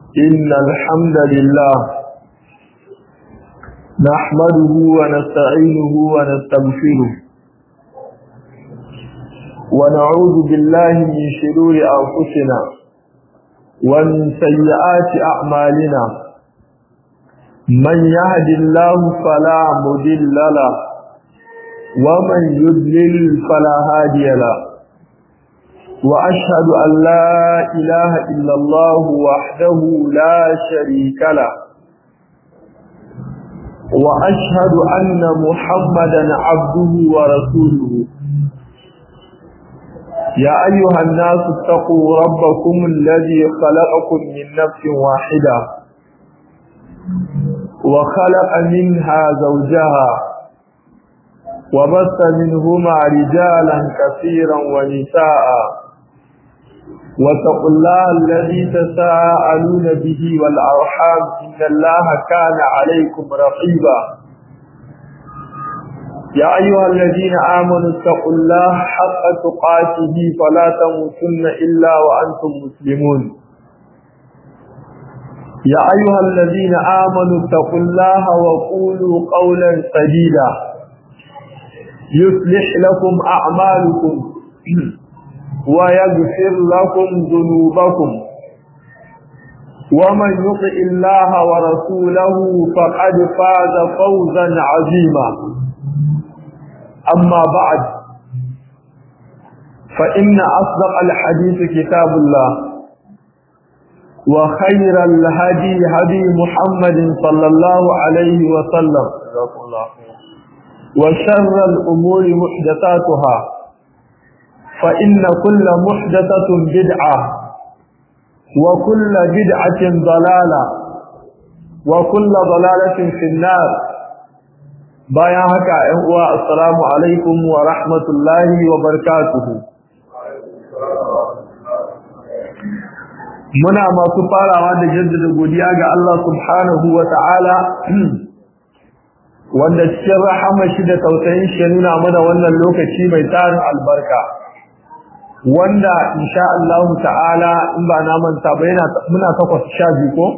إن الحمد لله نحمده ونستعينه ونستغفره ونعوذ بالله من شرور أنفسنا ومن سيئات أعمالنا من يهد الله فلا مضل له ومن يضلل فلا هادي له وأشهد أن لا إله إلا الله وحده لا شريك له وأشهد أن محمدا عبده ورسوله يا أيها الناس اتقوا ربكم الذي خلقكم من نفس واحدة وخلق منها زوجها وبث منهما رجالا كثيرا ونساء واتقوا الله الذي تساءلون به والأرحام إن الله كان عليكم رقيبا يا أيها الذين آمنوا اتقوا الله حق تقاته فلا تموتن إلا وأنتم مسلمون يا أيها الذين آمنوا اتقوا الله وقولوا قولا سديدا يصلح لكم أعمالكم ويغفر لكم ذنوبكم ومن يطع الله ورسوله فقد فاز فوزا عظيما أما بعد فإن أصدق الحديث كتاب الله وخير الهدي هدي محمد صلى الله عليه وسلم وشر الأمور محدثاتها فإن كل محدثة بدعة وكل بدعة ضلالة وكل ضلالة في النار bayan haka ‘yan uwa assalamu alaikum wa rahmatullahi wa barakatuhu muna masu farawa da jaddada godiya ga Allah subhanahu wa ta'ala wanda cikin rahama shi da tausayin shi ya nuna mana wannan lokaci mai tarin albarka wanda insha Allah ta'ala in ba na manta ba yana muna takwas sha biyu ko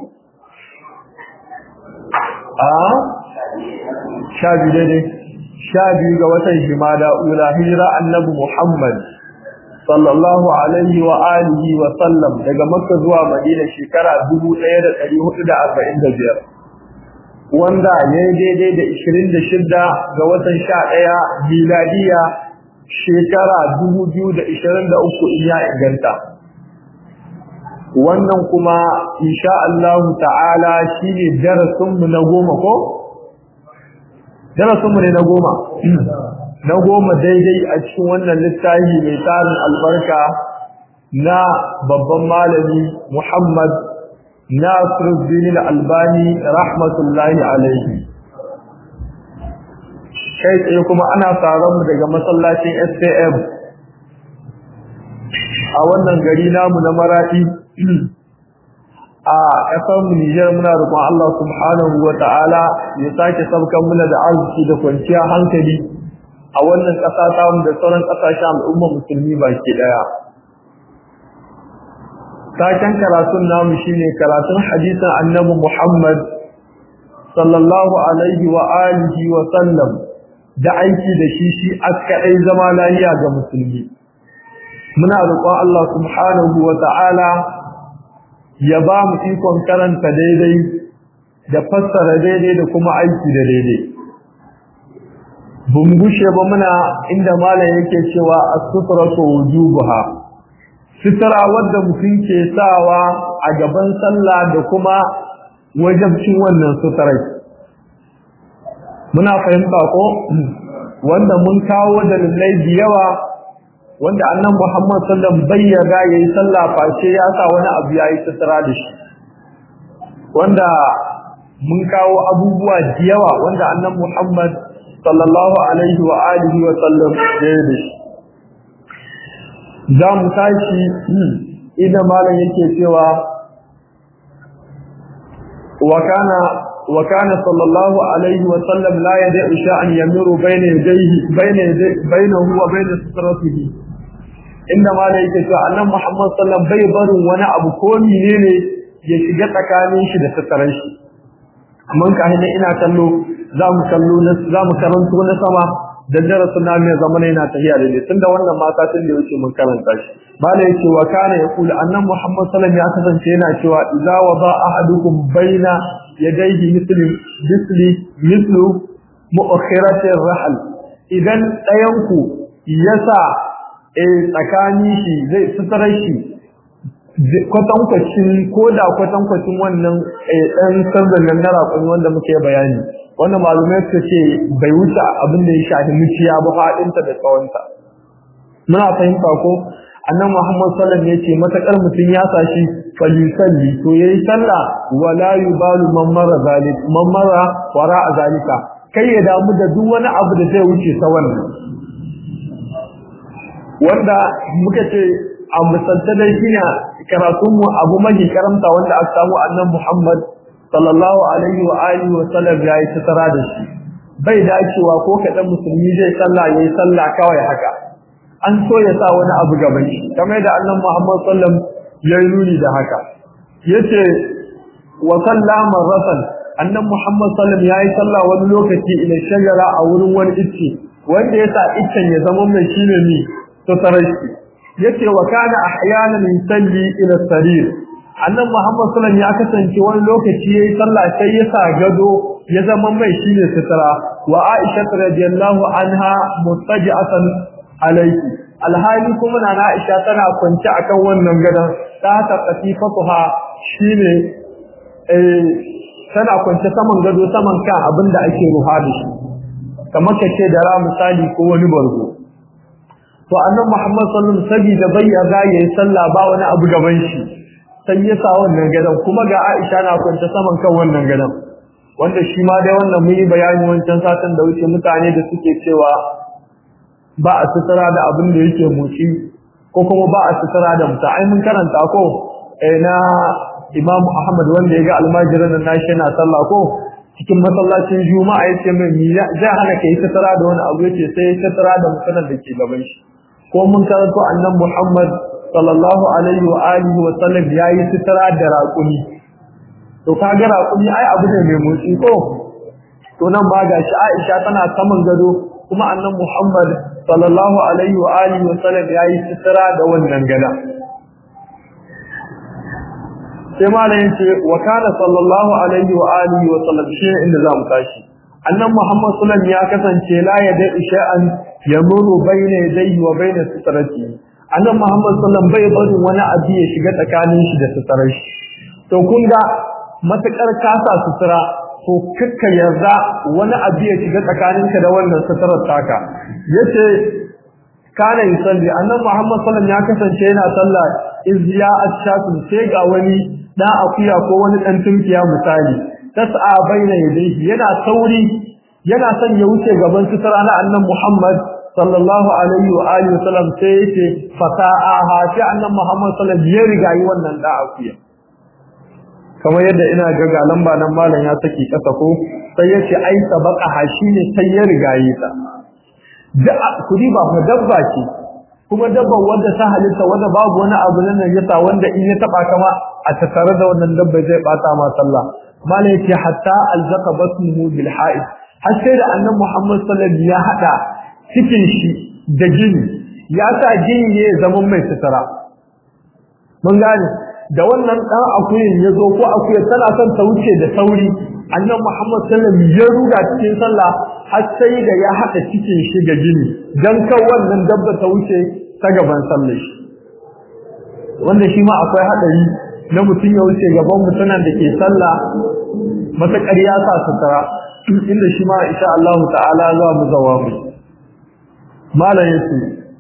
a sha biyu daidai sha biyu ga watan jimada ula hijira annabi Muhammad sallallahu alaihi wa alihi wa sallam daga makka zuwa madina shekara 1445 wanda ya yi daidai da 26 ga watan 11 miladiya shekara 2023 in ya inganta wannan kuma insha Allah ta'ala shine darasinmu na goma ko darasinmu ne na goma na goma daidai a cikin wannan littafi mai tarin albarka na babban malami Muhammad Nasiruddin Al-Albani rahmatullahi alaihi kai tsaye kuma ana tsaron mu daga masallacin SKM a wannan gari namu na Maradi a ƙasar mu Nijar muna roƙon Allah subhanahu wa ta'ala ya sake sabkan muna da arziki da kwanciyar hankali a wannan ƙasa ta mu da sauran ƙasashen al'umma musulmi baki ɗaya. Taken karatun namu shine karatun hadisin annabi Muhammad sallallahu alaihi wa alihi wa sallam da aiki da shi shi askaɗai zama lahiya ga musulmi. Muna roƙon Allah subhanahu wa ta'ala ya ba mu ikon karanta daidai da fassara daidai da kuma aiki da daidai bungushe ba muna inda malam yake cewa as-sutratu wujubuha sutura wadda mutum ke sawa a gaban sallah da kuma wajabcin wannan suturai muna fahimta ko wanda mun kawo dalilai da yawa wanda annan Muhammad sallam bayyana yayi sallah face ya sa wani abu yayi sutura da shi wanda mun kawo abubuwa da yawa wanda annan Muhammad sallallahu alaihi wa alihi wa sallam yayi da shi za mu tashi idan malam yake cewa wa kana wa kana sallallahu alaihi wa sallam la yad'u sha'an yamiru bayna yadayhi bayna bainahu wa bayna sitratihi inda ma da yake cewa annan Muhammad sallallahu bai barin wani abu ko menene ya shiga tsakanin shi da sitarar shi amma ka hina ina kallo za mu kallo na za mu karanto na sama dan darasin na mai zamana yana tafiya da ne tunda wannan mata tun da yake mun karanta shi bala yake wa kana yaqulu annan muhammad sallallahu alaihi wasallam ya kasance yana cewa idza wada ahadukum baina yadayhi misli misli mislu mu'akhirati rahl idan ɗayan ku yasa eh tsakani shi zai sutarar shi kwatankwacin ko da kwatankwacin wannan ɗan sanzan nan na raƙon wanda muke bayani wannan malumai suka ce bai wuce abin da ya shafi muciya ba faɗinta da tsawonta muna fahimta ko annan muhammad sallam ya ce matakar mutum ya sashi falisalli to yayi sallah wala yubalu man mara zalik man mara wara a zalika kai ya damu da duk wani abu da zai wuce ta wannan wanda muka ce a misalta dai shine karatun mu abu mahi karamta wanda aka samu annan muhammad sallallahu alaihi wa alihi wa sallam ya yi tsara da shi bai dacewa ko kaɗan musulmi zai sallah yayi sallah kawai haka an so ya sa wani abu gaban shi kamar da annan Muhammad sallam ya yi nuni da haka yace wa sallama rasul annan Muhammad sallam ya yi sallah wani lokaci ila shajara a wurin wani icce wanda ya sa iccen ya zama mai shine ni to tarashi yace wa kana ahyanan yusalli ila sarir annan Muhammad sallam ya kasance wani lokaci yayi sallah sai ya sa gado ya zama mai shine sutura wa Aisha radiyallahu anha mustaji'atan alaiki alhali kuma na Aisha tana kwance akan wannan gadon ta ta qatifatuha shine eh tana kwance saman gado saman kan abinda ake ruha da shi kamar kace da ra misali ko wani bargo to annabi Muhammad sallallahu alaihi wasallam sabida bayyana yayi sallah ba wani abu gaban shi sai ya sa wannan gadon kuma ga Aisha na kwance saman kan wannan gadon wanda shi ma dai wannan mun yi bayani wancan satin da wuce mutane da suke cewa ba a sutura da abin da yake motsi ko kuma ba a sutura da mutum ai mun karanta ko eh na Imam Ahmad wanda ya ga almajiran nan nashi yana sallah ko cikin masallacin Juma'a yace mai mi ja hana kai sutura da wani abu yace sai sutura da mutumin da ke gaban shi ko mun karanto annabi Muhammad sallallahu alaihi wa alihi wa sallam yayi sutura da raƙumi to kaga raƙumi ai abu ne mai motsi ko to nan ba gashi Aisha tana saman gado kuma annabi Muhammad sallallahu alaihi wa alihi wa sallam yayi sitira da wannan gada sai malamin ce wa kana sallallahu alaihi wa alihi wa sallam shi inda za mu tashi annabi Muhammad sallallahu ya kasance la yada isha'an yamuru bayna yadayhi wa bayna sitrati annabi Muhammad sallallahu bai bari wani abu ya shiga tsakanin shi da sitrar shi to kun ga matakar kasa sutura to kakka yarda wani abu ya shiga tsakaninka da wannan satarar taka yace kana yusalli annabi Muhammad sallallahu ya kasance yana sallah izya ashatu sai ga wani da akuya ko wani dan tunkiya misali tas'a baina yadayhi yana sauri yana son ya wuce gaban sutura na annabi Muhammad sallallahu alaihi wa alihi wasallam sai yace fata'aha sai annabi Muhammad sallallahu ya riga yi wannan da akuya kamar yadda ina ga ga lamba nan malam ya saki kasa ko sai yace ai sabaqa hashi ne sai ya rigaye ta da kudi ba mu dabba ce kuma dabba wanda ta halitta wanda babu wani abu nan yasa wanda in ya taba kama a tattare da wannan dabba zai bata ma sallah malam yace hatta alzaqa basmuhu bil ha'id har sai da annabi Muhammad sallallahu alaihi wasallam ya hada cikin shi da jini ya sa jini ne zaman mai sutura mun gane da wannan dan akuyin ya zo ko akuyar tana son ta wuce da sauri annabi Muhammad sallallahu alaihi wasallam ya ruga cikin sallah har sai da ya hada cikin shi da jini dan kan wannan dabba ta wuce ta gaban sallar shi wanda shi ma akwai hadari na mutum ya wuce gaban mutumin da ke sallah matakar ya sa sutura inda shi ma insha Allah ta'ala za mu zawa mu malam yace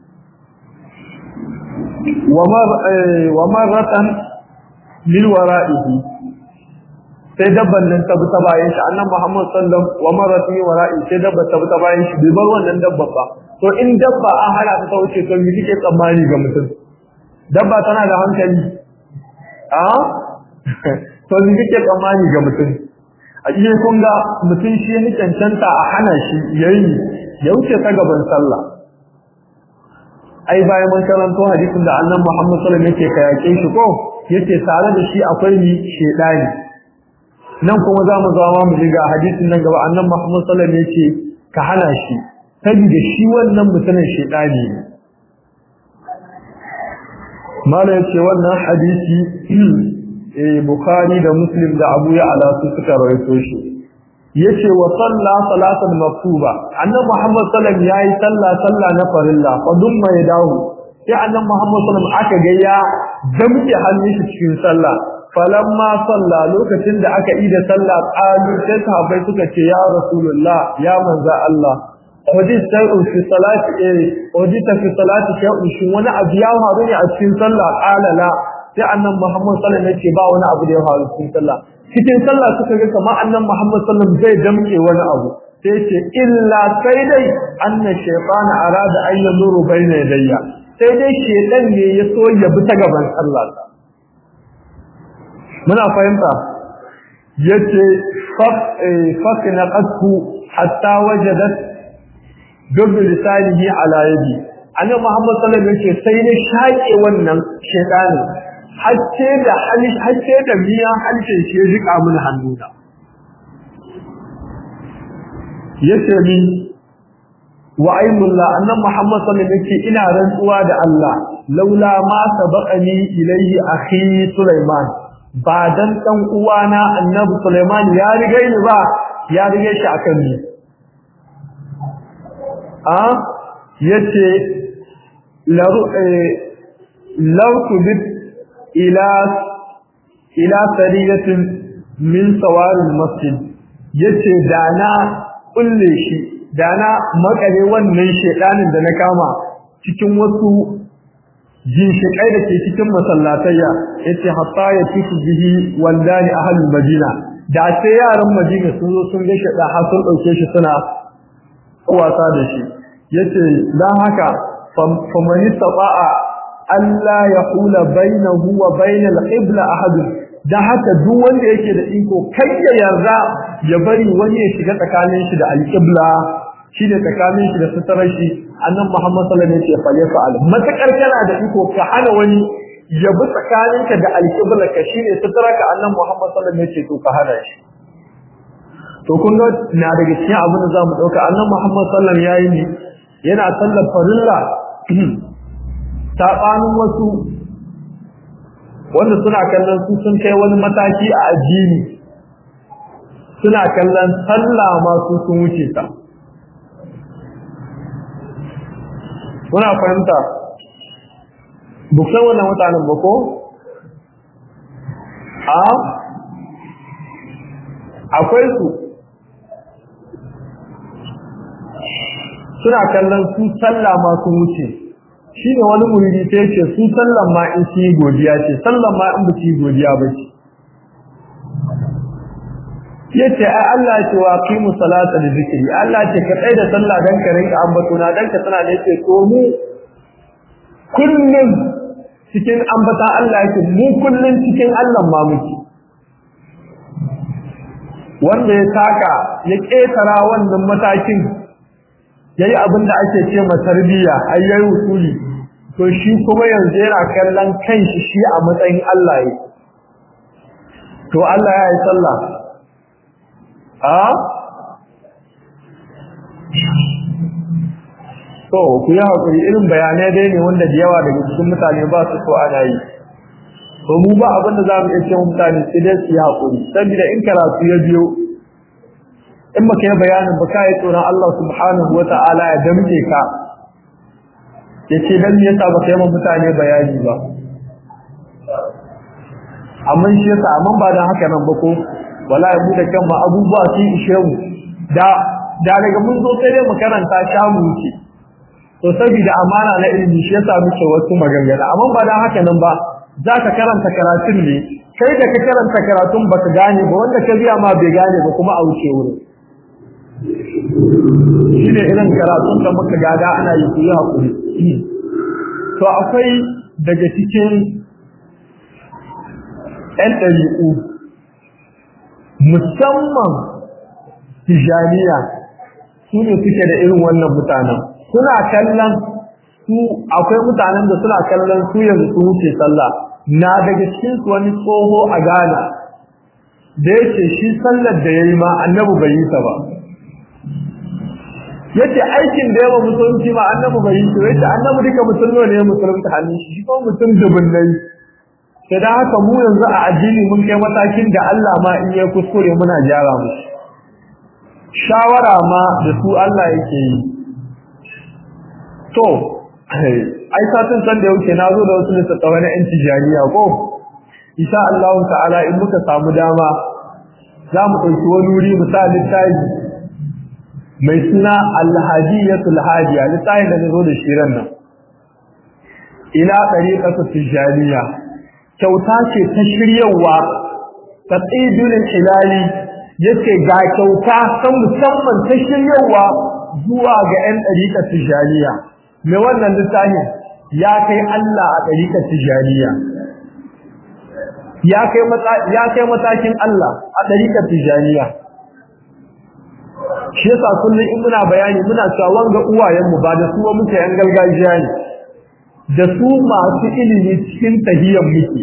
wa marratan min wara'ihi sai dabban nan ta bi ta bayan shi annabi Muhammad sallallahu alaihi wa marratan min wara'i sai dabba ta bi ta bayan shi bai bar wannan dabba ba to in dabba an hana ta wuce to me kike tsammani ga mutum dabba tana da hankali a to me kike tsammani ga mutum a cikin kun ga mutum shi ne cancanta a hana shi yayi ya wuce ta gaban sallah ai bayan mun karanto hadisin da annabi Muhammad sallallahu alaihi wasallam yake kayake shi ko yace tare da shi akwai ni shedani nan kuma za mu zama mu ga hadisin nan gaba annan Muhammad sallallahu alaihi wasallam yace ka hana shi saboda shi wannan mutumin shedani ne mala yace wannan hadisi eh bukhari da muslim da abu ya ala su suka rawaito shi yace wa salla salatan maktuba annabi Muhammad sallallahu alaihi wasallam yayi sallah sallah na farilla fa dumma ya dawo sai annabi Muhammad sallallahu alaihi wasallam aka ga ya damke hannun shi cikin sallah falamma salla lokacin da aka yi da sallah qalu sai sahabbai suka ce ya rasulullah ya manza Allah wadi sai fi salati eh wadi ta fi salati shay'un shi wani abu ya faru ne a cikin sallah qala la sai annabi Muhammad sallallahu alaihi wasallam ya ce ba wani abu da ya faru cikin sallah cikin sallah suka ga kamar annabi Muhammad sallallahu alaihi wasallam zai damke wani abu sai ce illa sai dai anna shaytana arada an yamuru bayna yadayya sai dai shedan ne ya so ya bi ta gaban sallah muna fahimta yace fakna qadku hatta wajadat dubu lisanihi ala yadi annabi Muhammad sallallahu alaihi wasallam sai ne shaƙe wannan shaytani hacce da hacce da miya hancin shi ya jika mun hannuna yace min wa aymullah annabi Muhammad sallallahu alaihi wasallam ina rantsuwa da Allah laula ma sabaqani ilayhi akhi Sulaiman ba dan dan uwana annabi Sulaiman ya rige ni ba ya rige shi akan ni a yace laru law kubit ila ila sariyatin min sawaril masjid yace dana kulle shi dana makare wannan shedanin da na kama cikin wasu ginshiƙai da ke cikin masallatayya yace hatta ya tiku bihi wandani ahlul madina da sai yaran madina sun zo sun ga sheda har sun dauke shi suna wasa da shi yace dan haka faman istata'a alla yahula bainahu wa bainal qibla ahad dan haka duk wanda yake da iko kai ya yarda ya bari wani ya shiga tsakanin shi da alqibla shi ne tsakanin shi da suturar shi annan Muhammad sallallahu alaihi wasallam ya fa'al matakar kana da iko ka hana wani ya bi tsakaninka da alqibla ka shine suturar ka annan Muhammad sallallahu alaihi wasallam ya ce to ka hana shi to kun ga na daga cikin abin da zamu dauka annan Muhammad sallallahu alaihi wasallam yayi ne yana sallar farilla sabanin wasu wanda suna kallon su sun kai wani mataki a addini suna kallon sallah ma su sun wuce ta kuna fahimta buksan wannan mutanen ba ko a akwai su suna kallon su sallah ma sun wuce shi ne wani muridi sai ce su sallan ma in su yi godiya ce sallan ma in ba su yi godiya ba ce yace ai Allah ce wa qimu salata da zikri Allah ce ka tsaya da sallah dan ka rinka ambatona dan ka tana da yake to mu kullun cikin ambata Allah yake mu kullun cikin Allah ma muke wanda ya taka ya ketara wannan matakin yayi abin da ake ce ma tarbiyya ai yayi usuli to shi kuma yanzu yana kallon kanshi shi a matsayin Allah yake to Allah ya yi sallah a to ku yi haƙuri irin bayanai dai ne wanda da yawa daga cikin mutane ba su so ana yi to mu ba abin da za mu iya cewa mutane sai dai su yi haƙuri saboda in karatu ya biyo in baka yi bayanin ba ka yi tsoron Allah subhanahu wa ta'ala ya damke ka ya ce dan me yasa baka yi ma mutane bayani ba amma shi yasa amma ba dan haka nan ba ko wallahi mu da kanmu abubuwa sun ishe mu da da daga mun zo sai dai mu karanta sha mu wuce to saboda amana na ilimi shi yasa muke wasu maganganu amma ba dan haka nan ba za ka karanta karatun ne kai da ka karanta karatun baka gane ba wanda ka biya ma bai gane ba kuma a wuce wurin shi ne irin karatun da muka gada ana yi ku yi haƙuri to akwai daga cikin 'yan ɗari'u musamman tijaniya su ne suke da irin wannan mutanen suna kallon su akwai mutanen da suna kallon su yanzu su wuce sallah na daga cikin su wani tsoho a Ghana da yake shi sallar da yayi ma annabi bai yi ta ba yace aikin da yawa musulunci ma annabi bai yi ta yace annabi duka musulmi ne musulunta hannun shi shi kuma mutum dubunnai sai da haka mu yanzu a addini mun kai matakin da Allah ma in ya kuskure muna gyara mu shawara ma da su Allah yake yi to ai satin san da yauke na zo da wasu littattafai na yan tijaniya ko insha Allah ta'ala in muka samu dama za mu ɗauki wani wuri mu sa littafi mai suna alhadiyatul hadiya littafin da zo da shirin nan ila ɗariƙatu tijaniya kyauta ce ta shiryawa ta tsidulin hilali yace ga kyauta ta musamman ta shiryawa zuwa ga 'yan ɗariƙar tijaniya me wannan littafin ya kai Allah a ɗariƙar tijaniya ya kai ya kai matakin Allah a ɗariƙar tijaniya shi yasa kullum in muna bayani muna cewa wanga uwayenmu ba da su muke yan gargajiya ne da su masu ilimi cikin tahiyyar muke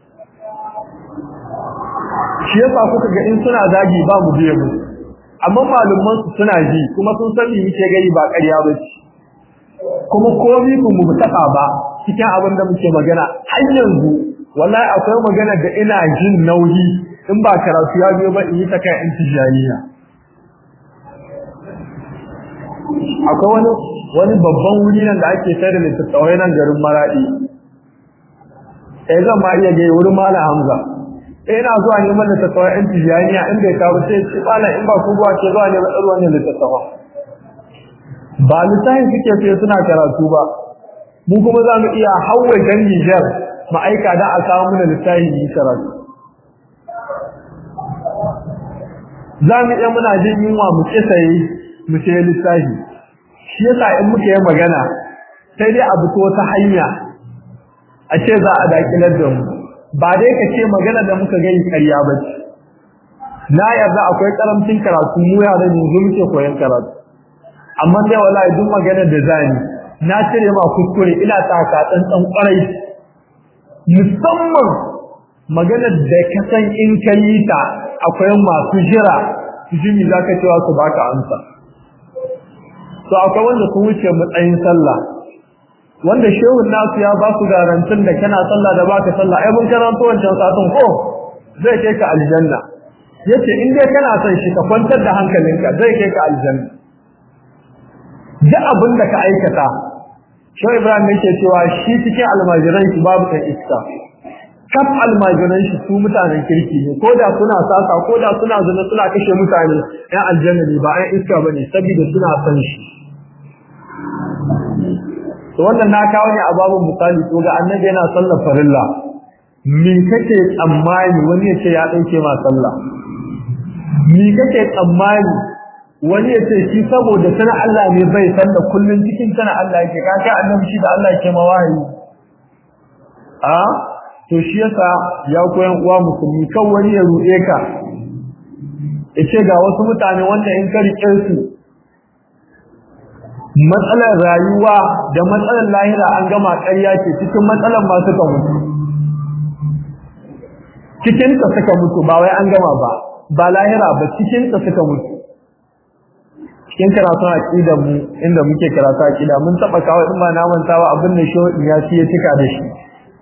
shi yasa kuka ga in suna zagi ba mu biye musu amma malaman su suna ji kuma sun san me muke gari ba ƙarya ba ce kuma komai ku mu taɓa ba cikin abin da muke magana har yanzu wallahi akwai magana da ina jin nauyi in ba karatu ya biyo ba in yi ta kai in tijaniya akwai wani wani babban wuri nan da ake sai da littattafai nan garin Maradi eh zan ma iya gai wurin Malam Hamza eh ina zuwa neman littattafai ɗin tijaniya in bai kawo sai ci bala in ba ku buwa ke zuwa ne ba ɗan wannan littattafai ba littafin suke sai suna karatu ba mu kuma za mu iya hawa gan Niger ma'aika da a kawo mana littafin yi karatu za mu iya muna jin yunwa mu kisaye mu sai littafi shi yasa in muka yi magana sai dai abu to ta hanya a ce za a dakilar da mu ba dai ka ce magana da muka gani ƙarya ba ce na yarda akwai karamcin karatu mu yara ne yanzu muke koyon karatu amma sai wallahi duk magana da zani na cire ma kuskure ina taka tsantsan kwarai musamman maganar da ka san in ka yi ta akwai masu jira jimi za ka cewa su baka amsa to akwai wanda sun wuce matsayin sallah wanda shehun nasu ya ba su garantin da kana sallah da baka sallah ai mun karanto wancan satun ko zai kai ka aljanna yace in dai kana son shi ka kwantar da hankalinka zai kai ka aljanna duk abin da ka aikata Shehu Ibrahim yake cewa shi cikin almajiran shi babu kan iska kaf almajiran shi su mutanen kirki ne ko da suna sasa ko da suna zina suna kashe mutane ɗan aljanna ne ba ɗan iska bane saboda suna san shi to wannan na kawo ne a babun misali to ga annabi yana sallar farilla me kake tsammani wani ya ce ya dauke ma sallah me kake tsammani wani ya ce shi saboda sana Allah ne bai san da kullun cikin sana Allah yake ka kai annabi shi da Allah yake mawahi a to shi yasa ya koyan uwa musulmi kan wani ya ruɗe ka yace ga wasu mutane wanda in ka rike su matsalar rayuwa da matsalar lahira an gama ƙarya ce cikin matsalar ma suka mutu cikin ta suka mutu ba wai an gama ba ba lahira ba cikin ta suka mutu cikin karatun aqida mu inda muke karatu aqida mun taba kawo in ba na mantawa abin da shi ya ci ya cika da shi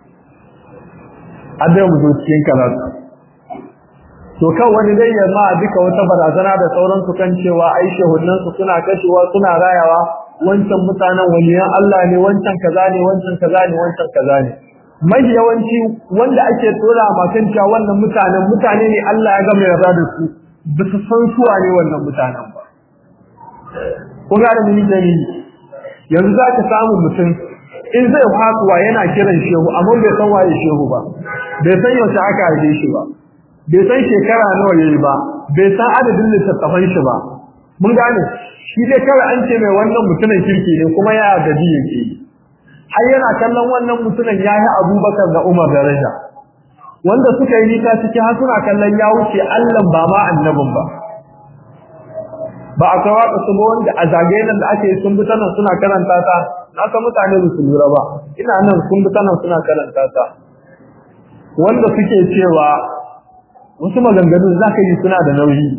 adai mu zo cikin karatu to kan wani dai ya ma duka wata barazana da sauransu kan cewa ai shehunan su suna kashewa suna rayawa wancan mutanen waliyan Allah ne wancan kaza ne wancan kaza ne wancan kaza ne mai yawanci wanda ake tora ma kan cewa wannan mutanen mutane ne Allah ya gama yarda da su ba su san suwa ne wannan mutanen ba ko ga da mini dalili yanzu za ka samu mutum in zai fakuwa yana kiran shehu amma bai san waye shehu ba bai san yaushe aka haife shi ba bai san shekara nawa yayi ba bai san adadin littattafan shi ba mun gane shi dai kawai an ce mai wannan mutumin kirki ne kuma ya gaji yake har yana kallon wannan mutumin ya yi abubakar da umar daraja wanda suka yi nisa ciki har suna kallon ya wuce allah ba ma annabin ba ba akwai waka su wanda a zagaye nan da ake sun bi nan suna karanta ta na san mutane su lura ba ina nan sun bi nan suna karanta ta wanda suke cewa wasu maganganu za ka yi suna da nauyi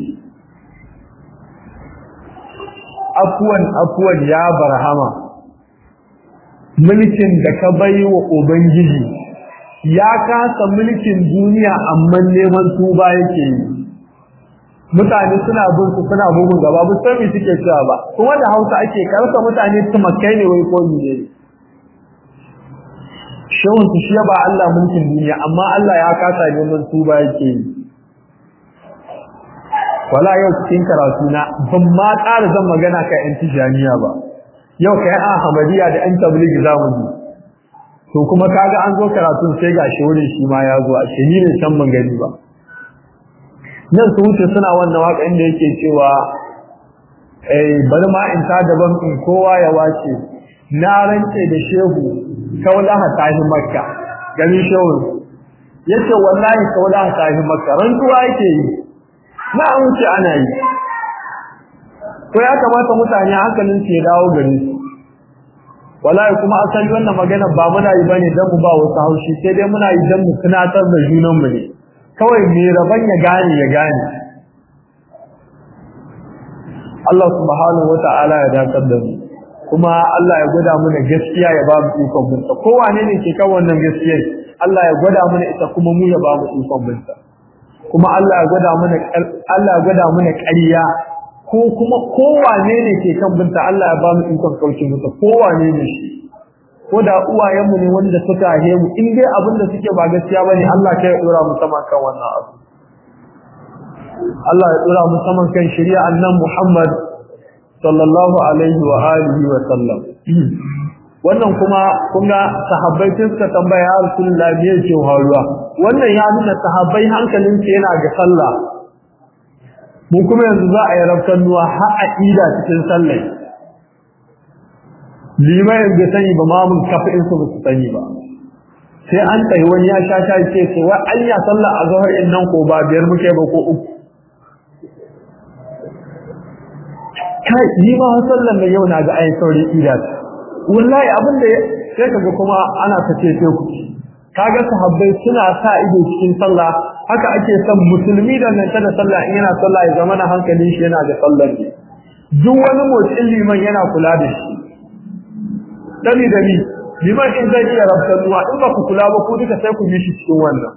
afuwan afuwan ya barhama mulkin da ka bai wa ubangiji ya kasa mulkin duniya amma neman tuba yake yi mutane suna bin su suna bugun gaba ba san me suke cewa ba kuma da Hausa ake karsa mutane tumakai ne wai ko ne shawun su shi ba Allah mulkin duniya amma Allah ya kasa neman tuba yake yi wala yau cikin karatu na ban ma ƙara zan magana ka yan tijaniya ba yau kai a hamadiya da yan tablighi zamu ji to kuma kaga an zo karatun sai gashi wurin shi ma ya zo a shi ne can ban gani ba nan su wuce suna wannan waka inda yake cewa eh bari ma in ta daban in kowa ya wace na rance da shehu kaulaha tahi makka gani shehu yace wallahi kaulaha tahi makka rantuwa yake yi na an wuce ana yi to ya kamata mutane hankalin su ya dawo gare su wallahi kuma asali wannan magana ba muna yi bane dan mu ba wasu haushi sai dai muna yi dan mu tunatar da junan mu ne kawai me rabon ya gane ya gane Allah subhanahu wata'ala ya dakar da mu kuma Allah ya gwada mana gaskiya ya ba mu ikon binta kowane ne ke kan wannan gaskiyar Allah ya gwada mana ita kuma mu ya ba mu ikon binta kuma Allah ya gwada mana Allah ya gwada mana ƙarya ko kuma kowane ne ke kan binta Allah ya ba mu ikon kauce mata kowane ne shi ko da uwayenmu ne wanda suka haihe mu in dai abin da suke ba gaskiya bane Allah kai ya dora mu sama kan wannan abu Allah ya dora mu sama kan shari'a annan Muhammad sallallahu alaihi wa alihi wa sallam wannan kuma kun ga sahabbai sun suka tambaya ya Rasulullahi me yake faruwa wannan ya nuna sahabbai hankalin su yana ga sallah mu kuma yanzu za a yi rafkan nuwa har a ida cikin sallah limayin bai sani ba mamun kafin su su sani ba sai an tsaye wani ya sha sha ce ce wa an ya sallah a zuhar in nan ko ba biyar muke ba ko uku kai ni ma sallan da yau na ga ayi sauri ida wallahi abin da sai kaga kuma ana ta ce ku kaga sahabbai suna sa ido cikin sallah haka ake son musulmi da nan da sallah in yana sallah ya zama na hankalin shi yana da sallar ne duk wani motsin liman yana kula da shi dani dani liman in zai iya rabtar ruwa in ba ku kula ba ku duka sai ku yi shi cikin wannan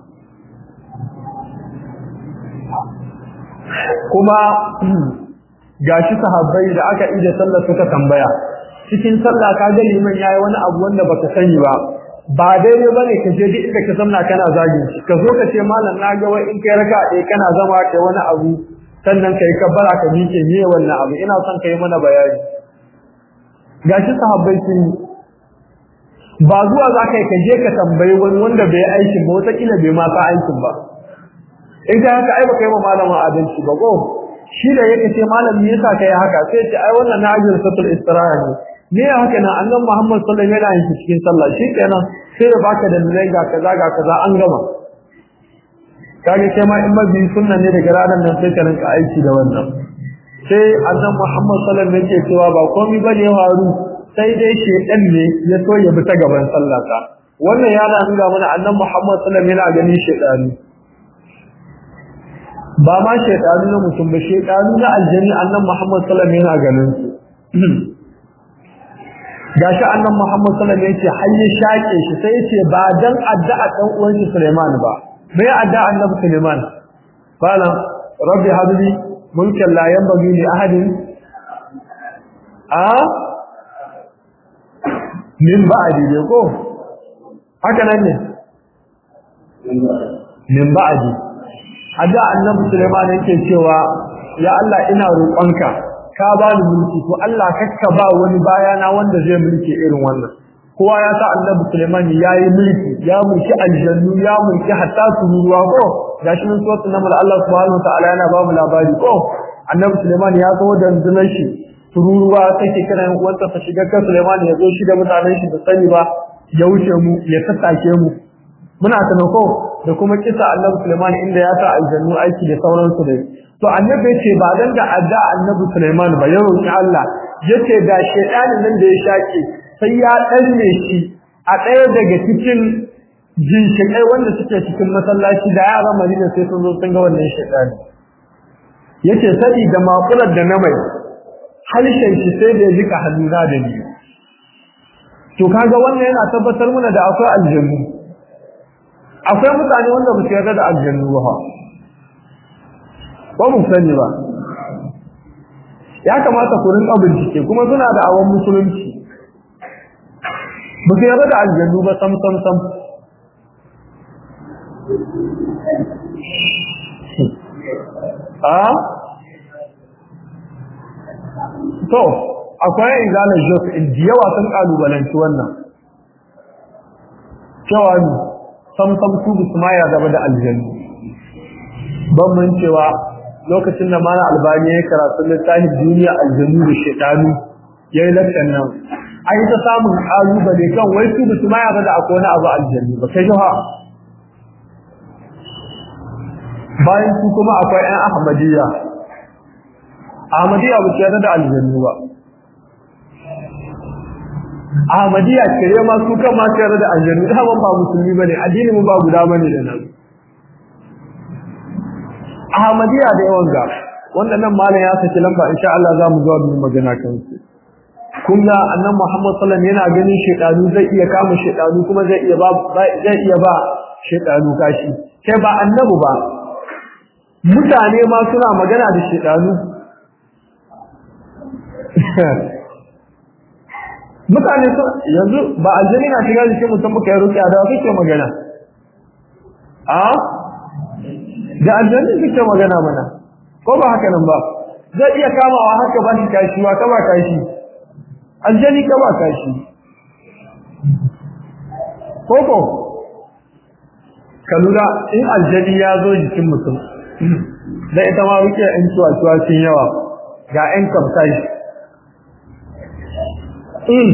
kuma gashi sahabbai da aka ida sallar suka tambaya cikin sallah ka ga liman yayi wani abu wanda baka sani ba ba daidai bane ka je duk inda ka zamna kana zagin shi ka zo ka ce malam na ga wai in kai raka ɗaya kana zama kai wani abu sannan kai kabbara ka miƙe me wannan abu ina son kai mana bayani gashi sahabbai sun ba zuwa za ka yi ka je ka tambayi wani wanda bai aikin ba wataƙila bai ma sa aikin ba in ka haka ai baka yi ma malamin adalci ba ko shi da yake ce malam me yasa kai haka sai ce ai wannan najin satul istiraha ne ne ya haka nan annabi Muhammad sallallahu alaihi wasallam yana yin cikin sallah shi kenan sai ya baka da dalilai ga kaza ga kaza an gama kage kai ma in mabi sunna ne daga ranar nan sai ka rinka aiki da wannan sai annabi Muhammad sallallahu alaihi wasallam yake cewa ba komai bane ya faru sai dai shedan ne ya so ya bi ta gaban sallata wannan yana nuna mana annabi Muhammad sallallahu alaihi wasallam yana ganin shedani ba ma shedani na mutum ba shedani na aljanni annabi Muhammad sallallahu alaihi wasallam yana ganin su gashi annabi Muhammad sallallahu alaihi wasallam yace har ya shake shi sai yace ba dan addu'a dan uwan shi Sulaiman ba me addu'a annabi Sulaiman qala rabbi habli mulkan la yanbaghi li ahadin a min ba'di ne ko haka nan ne min ba'di addu'a annabi Sulaiman yake cewa ya Allah ina roƙonka ka ba ni mulki to Allah kakka ba wani bayana wanda zai mulki irin wannan kowa ya sa annabi Sulaiman yayi mulki ya mulki aljannu ya mulki hatta turuwa ko gashi mun so sunan Allah subhanahu wa ta'ala yana ba mu labari ko annabi Sulaiman ya zo da rundunar shi tururuwa take kana yan uwansa ta shiga kan Sulaiman ya zo shi da mutanen shi da sani ba ya wuce mu ya tattake mu muna ko da kuma kisa annabi Sulaiman inda ya sa aljannu aiki da sauransu da to annabi yace ba dan da adda annabi Sulaiman ba ya roki Allah yace da shedanin nan da ya shake sai ya danne shi a ɗaya daga cikin ginshiƙai wanda suke cikin masallaci da yaran Madina sai sun zo sun ga wannan shaitani yace sadi da makular da na mai halshen shi sai da ya jika hannuna da ni to kaga wannan yana tabbatar mana da akwai aljannu akwai mutane wanda ba su yarda da aljannu ba ba mu sani ba ya kamata ku rinka bincike kuma suna da awon musulunci ba su yarda da aljannu ba sam sam sam a to akwai izalar jos da yawa sun kalubalanci wannan cewa ne sam sam su bisu ma ya gaba da aljannu ban mun cewa lokacin da mana albani ya karatu littafin duniya aljannu da shaitanu ya yi lakcan nan an yi ta samun kalubale kan wai su bisu ma ya da akwai wani abu aljannu ba kai jiha bayan su kuma akwai 'yan ahmadiyya ahmadiyya ba su yarda da aljannu ba ahmadiyya kire ma su kan ma su yarda da aljannu da ban ba musulmi bane addini mu ba guda bane da nan ahmadiyya da yawan ga wanda nan malam ya saki lamba insha Allah za mu zo mu magana kan su kun ga annabi Muhammad sallallahu alaihi wasallam yana ganin shedanu zai iya kama shedanu kuma zai iya ba zai iya ba shedanu kashi kai ba annabi ba mutane ma suna magana da shedanu mutane su yanzu ba aljani na shiga jikin mutum muka yi rukiya da kake magana a da aljani kake magana mana ko ba haka nan ba zai iya kamawa haka ba shi kashi wa kama kashi aljani kama kashi koko ka lura in aljani ya zo jikin mutum da ita ma wuce yan cuwa-cuwa sun yawa ga yan kamtai in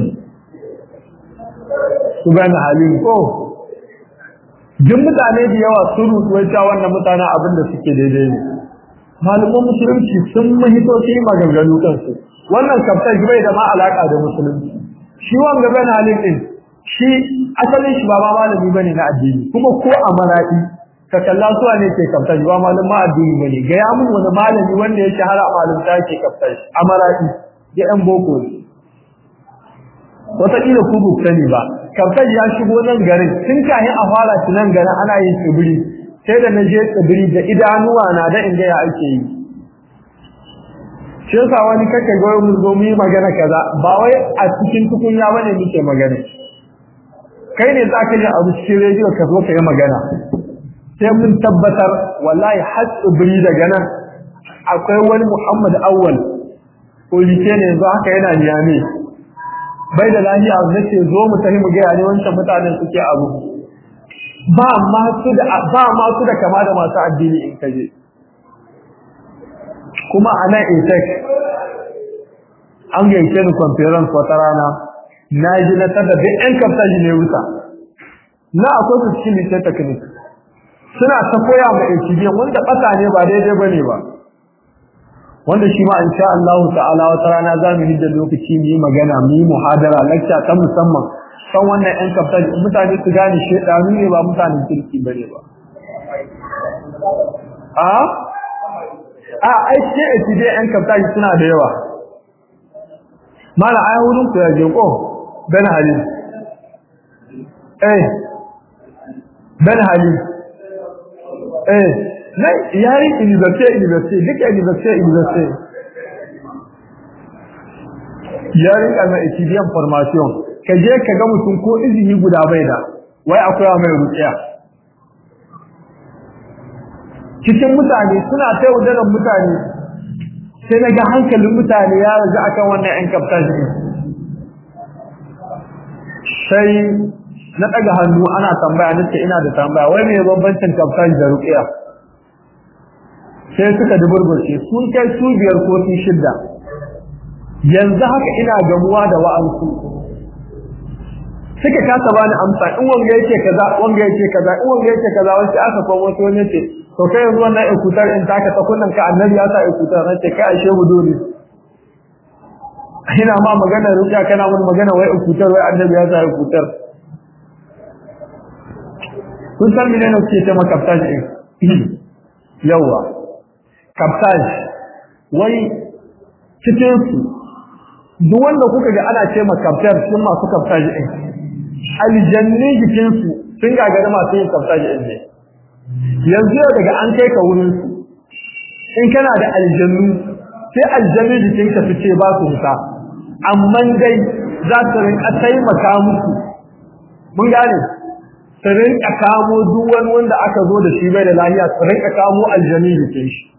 su gane halin ko jin mutane da yawa sun rutuwaita wannan mutane abin da suke daidai ne malaman musulunci sun mahito su yi maganganu kansu wannan kamtai bai da ma alaka da musulunci shi wanga gane halin din shi asalin shi ba ma malami bane na addini kuma ko a maradi ka kalla suwa ne ke kaftar ba malama addini bane ga ya mun wani malami wanda ya shahara a malamta ke kaftar a maradi ya yan boko ne wataƙila ku bu sani ba kaftar ya shigo nan garin tun kahin a fara shi nan garin ana yin tsibiri sai da na je tsibiri da idanuwa na da inda ya ake yi shi yasa wani kake goyon mun zo mu yi magana kaza ba wai a cikin tukunya bane muke magana kai ne za ka ji abu cikin rediyo ka zo ka yi magana sai mun tabbatar wallahi har tsibiri daga nan akwai wani muhammad awwal polike ne yanzu haka yana niyame bai da lafiya zai ce zo mu tafi mu gaya ne wancan mutanen suke abu ba ma su da ba ma su da kama da masu addini in kaje kuma a nan intek an gaishe ni conference wata rana na ji na tada duk ƴan kafta ji ne wuta na akwai su cikin lice technique suna ta koya ma HB wanda ɓata ne ba daidai ba ne ba wanda shi ma in sha Allah ta'ala wata rana za mu hidda lokaci mu yi magana mu yi muhadara lecture ta musamman kan wannan ƴan kafta mutane su gane shedanu ne ba mutanen kirki bane ba a a ai ce HB ƴan kafta suna da yawa mala ai wurin ku ya je ko ben halil eh ben halil eh na yari university university duka university university yari kana etudiant formation ka je ka ga mutum ko izini guda bai da wai akwai mai rukiya cikin mutane suna ta yaudarar mutane sai na ga hankalin mutane ya raja akan wannan 'yan kaftan sai na daga hannu ana tambaya nace ina da tambaya wai me bambancin kaftan da ruqiya sai suka duburgurce sun kai su biyar ko su shidda yanzu haka ina gamuwa da wa'ansu suka kasa bani amsa in wanga yake kaza wanga yake kaza in wanga yake kaza wanda aka komo wato wani ce to kai yanzu wannan ikutar in taka ta kunnan ka annabi ya sa ikutar nace kai ashe buduri ina ma magana ruqiya kana mun magana wai ikutar wai annabi ya sa ikutar kun san mene ne kuke ce ma kaftaj din yawa kaftaj wai cikin su duk wanda kuka ga ana ce ma kaftar cikin masu kaftaj din aljanni jikin su sun gagari masu yin kaftaj din ne yanzu daga an kai ka wurin su in kana da aljannu sai aljanni jikin ka su ce ba su wuta amma dai za su rinka taimaka musu mun gane su rinka kamo duk wani wanda aka zo da shi bai da lafiya su rinka kamo aljani da ke shi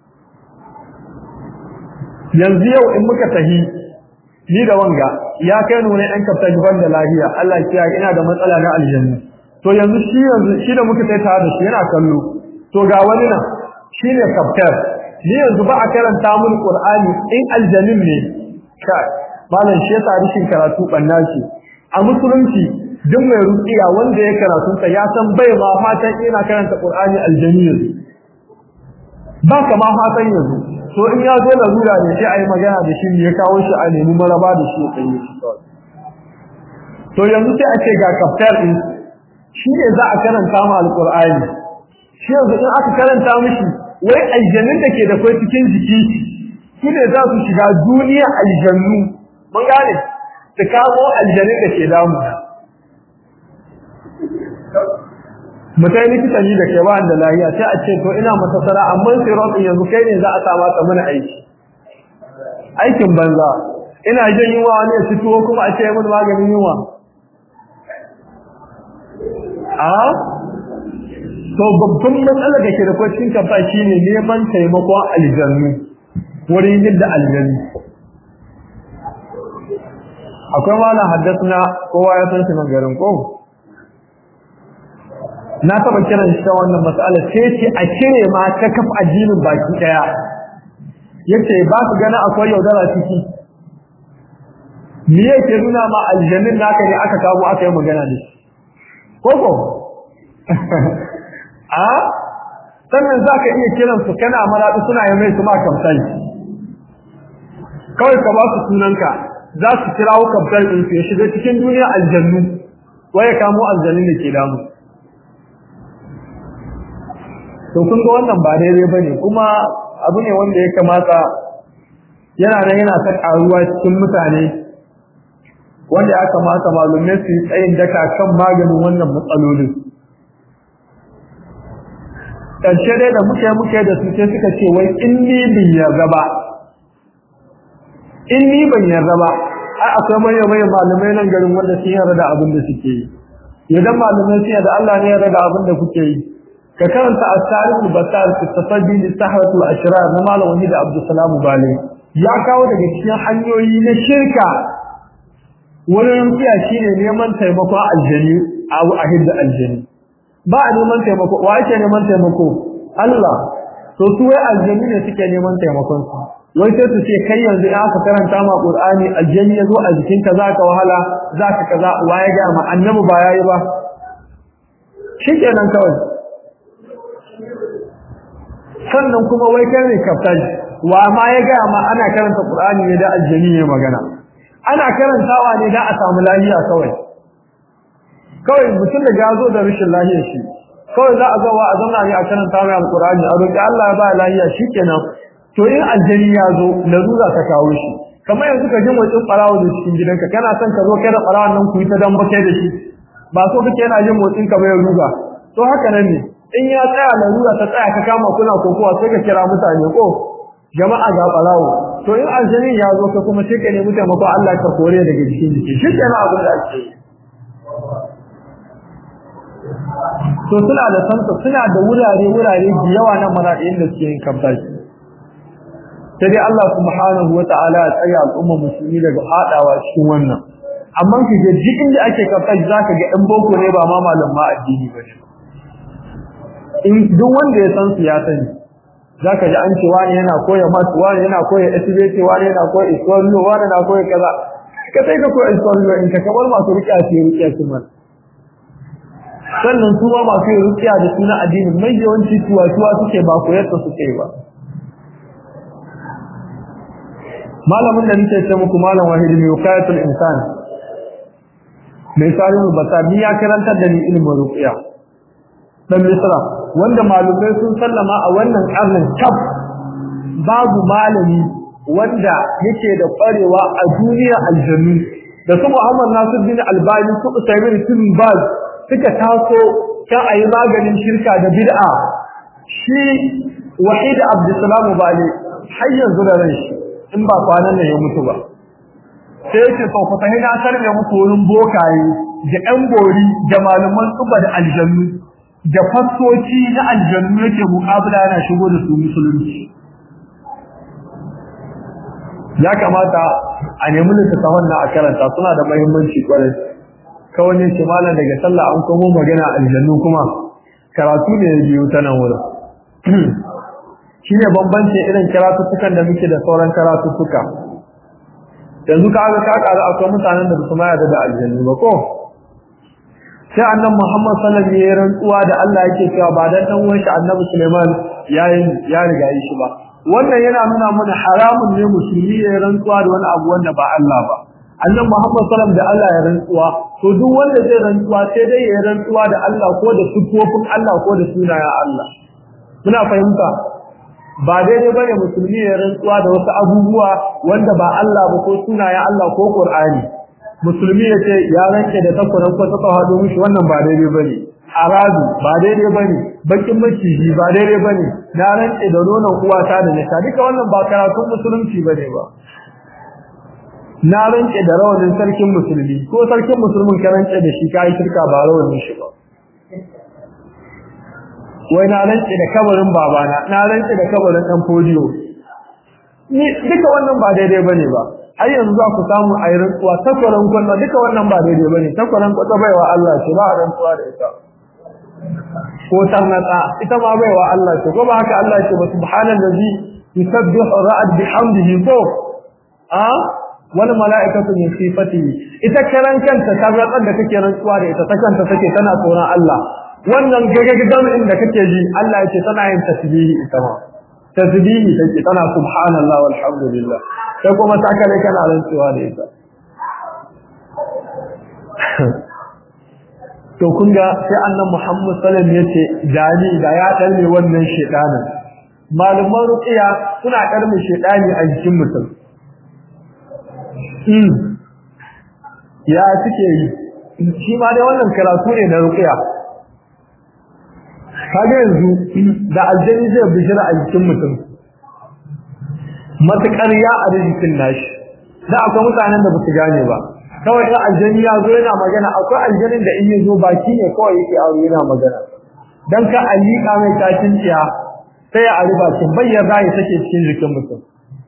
yanzu yau in muka tahi ni da wanga ya kai nuna ɗan kafta ban da lafiya Allah ya ina da matsala na aljanni to yanzu shi yanzu shi da muka tai tare da shi yana kallo to ga wani nan shine kaftar ni yanzu ba a karanta mun qur'ani in aljannin ne kai malam shi yasa rishin karatu banna ce a musulunci duk mai ruqiya wanda ya karatu ta ya san bai ma fatan ina karanta Qur'ani aljaniyya ba kama fatan yanzu to in ya zo larura ne sai ayi magana da shi ne ya kawo shi a nemi maraba da shi sai shi to yanzu sai a ce ga kaftar din shi ne za a karanta ma alqur'ani shi yanzu in aka karanta mishi wai aljannin da ke da kai cikin jiki shi ne za su shiga duniya aljannu mun gane su kamo aljannin da ke damu mutai likita ni da ke ba da lafiya sai a ce to ina mata sara amma sai roƙin yanzu kai ne za a sa mata mana aiki aikin banza ina jin yunwa wani ya fito kuma a ce mun maganin yunwa a to babban matsalar da ke da kwacin kafa shine neman taimakon aljannu wurin yadda aljannu akwai malam haddasa kowa ya san shi nan garin ko na taba kiran shi ta wannan mas'ala sai ce a cire ma ta kaf addinin baki daya yace ba su gana akwai yaudara ciki me yake nuna ma aljannin naka ne aka kawo aka yi magana da shi koko a sannan za ka iya kiran su kana maraɗi suna yi mai su ma kamsani kawai ka ba su sunanka za su kirawo kamsani ɗin su ya shiga cikin duniya aljannu waya kamo aljannin da ke damu to kun ga wannan ba daidai bane kuma abu ne wanda ya kamata yana nan yana ta karuwa cikin mutane wanda ya kamata malumai su yi tsayin daka kan maganin wannan matsalolin ƙarshe dai da muke muke da su sai suka ce wai in ni bin yarda ba in ni ban yarda ba ai akwai manyan manyan malamai nan garin wanda sun yarda da abin da suke yi idan malamai sun yarda Allah ne ya yarda da abin da kuke yi ka karanta at-tarikh al-batar fi tafaddi li sahrat al-ashrar na malam wahid abdul salam bale ya kawo daga cikin hanyoyi na shirka wurin rufiya shine neman taimako aljani a ahidda aljani ba a neman taimako wa yake neman taimako Allah to su wai aljani ne suke neman taimakon su wai sai su ce kai yanzu in aka karanta ma qur'ani aljani yazo a jikinka zaka wahala zaka kaza waye ga ma annabi ba yayi ba shikenan kawai sannan kuma wai kai ne kaftaji wa ma ya ga ma ana karanta Qur'ani ne da aljani ne magana ana karantawa ne da a samu lafiya kawai kawai mutum da gazo da rashin lafiya shi kawai za a ga wa a zauna ne a karanta mai alqur'ani a roki Allah ya ba lafiya shikenan to in aljani ya zo larura ta kawo shi kamar yanzu ka ji motsin farawo da cikin gidanka kana son ka zo kai da farawon nan ku yi ta dan bakai da shi ba so kake yana jin motsin ka bai ruga to haka nan ne in ya tsaya larura ta tsaya ka kama kuna kokowa sai ka kira mutane ko jama'a ga balawo to in aljanin ya zo ka kuma sai ka nemi taimako Allah ka kore daga cikin jiki shi ke abin da ake to suna da santa suna da wurare wurare da yawa na maraɗin da suke yin kabbashi sai dai Allah subhanahu wa ta'ala ya tsaya al'umma musulmi daga haɗawa cikin wannan amma ki ga duk inda ake kabbashi zaka ga ɗan boko ne ba ma malam ma addini ba ne in duk wanda ya san su ya sani zaka ji an ce wani yana koya math wani yana koya SBT wani yana koya Islamic wani yana koya kaza ka sai ka koya Islamic in ka kamar masu rukiya su rukiya su man sannan su ba masu rukiya da suna addini mai yawanci tuwa tuwa suke ba koyar ta suke ba malamin da nake ce muku malam wahidi mai wakayatul insan mai salihu basami ya karantar da ni ilimin rukiya dan Misra wanda malumai sun sallama a wannan karnin kaf babu malami wanda yake da kwarewa a duniya aljannu da su Muhammad Nasiruddin Albani su Usaimin bin Baz suka taso kan ayi maganin shirka da bid'a shi Wahid Abdulsalam Bali har yanzu da ran shi in ba kwanan nan ya mutu ba sai yake to ku tahi na sarme muku wurin bokaye da ɗan bori da malaman tsuba da aljannu da fassoci na aljannu yake muƙabala yana shigo da su musulunci ya kamata a nemi littattafan na a karanta suna da mahimmanci kwarai kawai ne ce malam daga sallah an komo magana aljannu kuma karatu ne ya biyu ta nan wurin shi ne bambancin irin karatuttukan da muke da sauran karatuttuka yanzu ka ga ka ƙaru akwai mutanen da su ma yarda da aljannu ba ko sai annan Muhammad sallallahu alaihi wasallam ya rantsuwa da Allah yake cewa ba dan dan uwan shi Annabi Sulaiman yayin ya riga yi shi ba wannan yana nuna mana haramun ne musulmi ya rantsuwa da wani abu wanda ba Allah ba annan Muhammad sallallahu da Allah ya rantsuwa to duk wanda zai rantsuwa sai dai ya rantsuwa da Allah ko da sifofin Allah ko da sunayen Allah muna fahimta ba daidai bane musulmi ya rantsuwa da wasu abubuwa wanda ba Allah ba ko sunayen Allah ko Qur'ani musulmi ya ce ya ranke da takwaran ko ta hado mishi wannan ba daidai bane aradu ba daidai bane bakin maciji ba daidai bane na rance da nonon uwata da nisa duka wannan ba karatun musulunci bane ba na rance da rawanin sarkin musulmi ko sarkin musulmin ka rance da shi kai shirka ba rawanin shi ba wai na rance da kabarin babana na rance da kabarin dan fodiyo ni duka wannan ba daidai bane ba har yanzu za ku samu a yi rantsuwa takwaran kwallo duka wannan ba daidai bane takwaran kwallo baiwa Allah ce ba a rantsuwa da ita ko tarnata ita ma baiwa Allah ce ko ba haka Allah ce ba subhanallazi yusabbihu ra'ad bihamdihi ko a wal mala'ikatu min sifatihi ita karan kanta tarnatan da kake rantsuwa da ita ta kanta take tana tsoron Allah wannan gagagagan inda kake ji Allah yace tana yin tasbihi ita ma tasbihi take tana subhanallah walhamdulillah sai kuma ta kare kana rantsuwa da ita to kun ga sai annan Muhammad sallallahu alaihi wasallam yace jani da ya dalme wannan shedanin malaman ruqiya suna karmi shedani a jikin mutum mm ya suke yi shi ma dai wannan karatu ne na ruqiya kaga yanzu da aljani zai bijira a jikin mutum matakar ya a jikin nashi da akwai mutanen da ba su gane ba kawai in aljani ya zo yana magana akwai aljanin da in ya zo baki ne kawai yake aure yana magana dan ka alika mai tashin ciya sai ya ari bakin bayyana rayi take cikin jikin mutum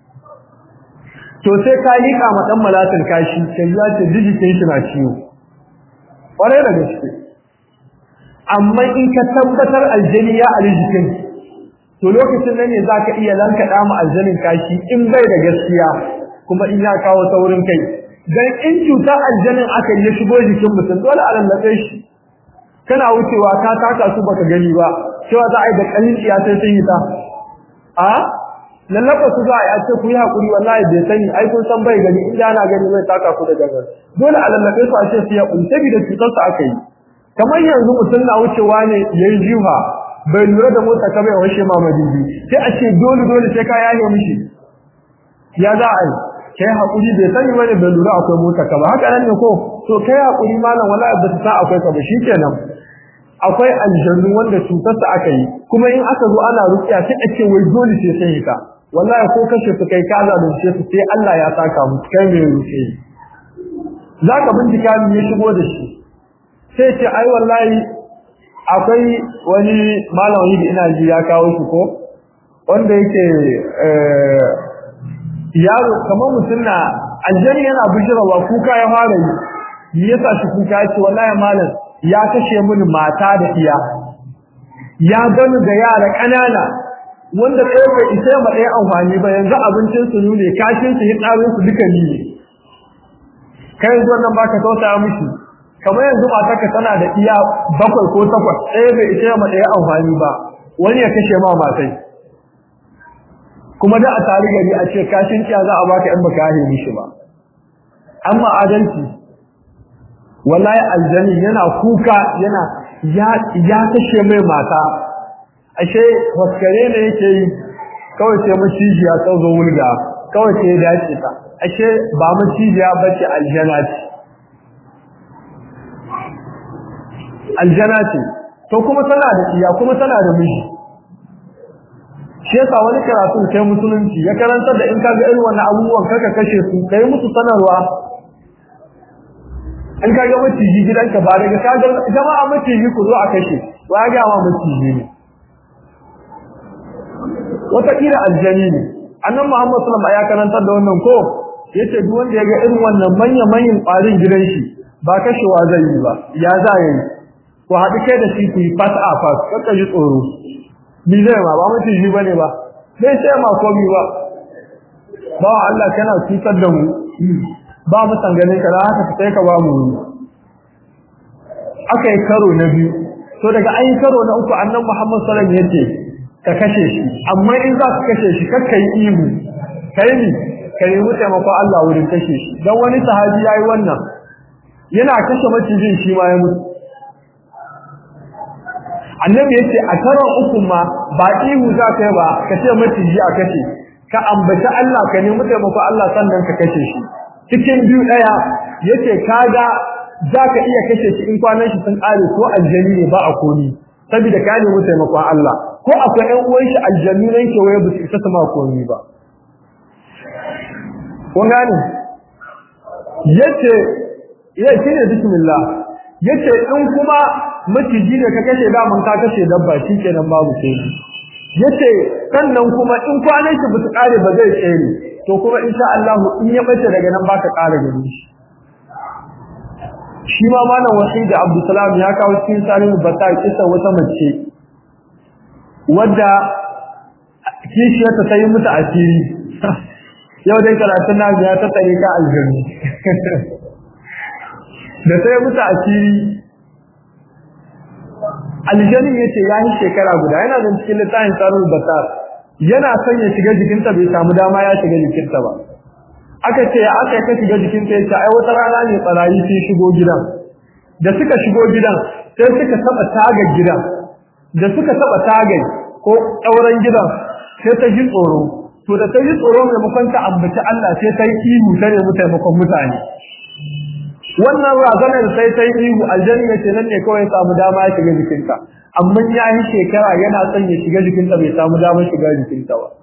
to sai ka lika ma dan malatin kashi sai ya ce jikin shi na ciwo kwarai da gaske amma in ka tabbatar aljani ya ari jikin to lokacin nan ne zaka iya lankaɗa mu aljanin kashi in bai da gaskiya kuma in ya kawo taurin kai dan in cutar aljanin aka yi shigo jikin mutum dole a lallabe shi kana wucewa ka taka su baka gani ba cewa za a yi da kalin iya sai sun yi ta a lallaba su za a yi a ce ku yi hakuri wallahi bai sani ai kun san bai gani in ana gani bai taka ku da gangan dole a lallabe su a ce su ya kunta bi da cutar su aka yi kamar yanzu mutum na wucewa ne yayi jiha bai lura da motsa ka bai washe ma madidi sai a ce dole dole sai ka yaye mishi ya za a yi kai hakuri bai sani bane bai lura akwai mota ka ba haka nan ne ko to kai hakuri malam wallahi ba ta akwai ka ba shikenan akwai aljannu wanda cutar ta aka yi kuma in aka zo ana rukiya sai a ce wai dole sai sai ka wallahi ko kashe su kai ka zalunce su sai Allah ya saka mu kai mai ruke zaka bincika me ya shigo da shi sai ce ai wallahi akwai wani malami da ina ji ya kawo shi ko wanda yake yaro kamar mutum na aljani yana bijirawa kuka ya fara yi yasa shi kuka ya ce wallahi malam ya kashe mini mata da iya ya gani da yara kanana wanda ɗaya bai isa ma ɗaya amfani ba yanzu abincin su ne kashin su hitsarin su duka ni ne kai yanzu wannan baka tausaya mishi kamar yanzu matarka tana da iya bakwai ko takwas ɗaya bai isa ma ɗaya amfani ba wani ya kashe ma matai kuma da a tare gari a ce kashin kiya za a baka in baka yahe mishi ba amma adalci wallahi aljani yana kuka yana ya ya kashe mai mata ashe waskare ne yake yi kawai sai macijiya ta zo wulga kawai sai ya dace ta ashe ba macijiya bace aljana ce aljana ce to kuma tana da iya kuma tana da miji shi yasa wani karatu kai musulunci ya karanta da in ka ga irin wannan abubuwan kaka kashe su kai musu sanarwa in ka ga maciji gidanka ba daga ka ga jama'a maciji ku zo a kashe to ya ga ma maciji ne wata kira aljani ne annan Muhammad sallallahu alaihi wasallam ya karanta da wannan ko yace duk wanda ya ga irin wannan manya manyan ƙwarin gidan shi ba kashewa zai yi ba ya za yi ko haɗu kai da shi ku yi fas a fas kakka ji tsoro ni zai ma ba mutum shi bane ba zai sai ma komi ba ba Allah kana cutar da mu ba mu san ganin ka haka ka sai ka ba mu aka yi karo na biyu to daga an yi karo na uku annan Muhammad sallallahu alaihi wasallam yace ka kashe shi amma in za ka kashe shi kakka yi ihu kai ni ka nemi taimakon Allah wurin kashe shi dan wani sahabi yayi wannan yana kashe macijin shi ma ya mutu annabi yace a karon uku ma ba ihu za ka yi ba ka ce maciji a kashe ka ambaci Allah ka nemi taimako Allah sannan ka kashe shi cikin biyu daya yace kaga za ka iya kashe shi in kwanan shi sun kare ko aljani ne ba a komi saboda ka nemi taimakon Allah ko akwai ƴan uwan shi aljanu nan ke waye ba su isa ma komi ba kun gane yace ya shine bismillah yace in kuma maciji ne ka kashe daman ka kashe dabba shikenan babu sai yace sannan kuma in kwanan shi bisu kare ba zai tsere to kuma insha Allah in ya bace daga nan baka kare gani shi shi ma malam wahid Abdulsalam ya kawo cikin salihu bata kisa wata mace wadda kishiyarta ta yi mutu asiri yau dai karatun na ya ta tare ka aljanni da sai mutu asiri aljanin yace ya yi shekara guda yana da cikin littafin sarul batar yana son ya shiga jikinta bai samu dama ya shiga jikinta ba aka ce aka ka shiga jikinta yace ai wata rana ne tsarayi sai shigo gidan da suka shigo gidan sai suka taba tagar gidan da suka taba tagai ko ɗauran gidan sai ta ji tsoro to da ta ji tsoro maimakon ta ambaci Allah sai ta yi ihu ta nemi taimakon mutane wannan razanar sai ta yi ihu aljanna ce nan ne kawai samu dama ya shiga jikinta amma ya yi shekara yana son ya shiga jikinta bai samu damar shiga jikinta ba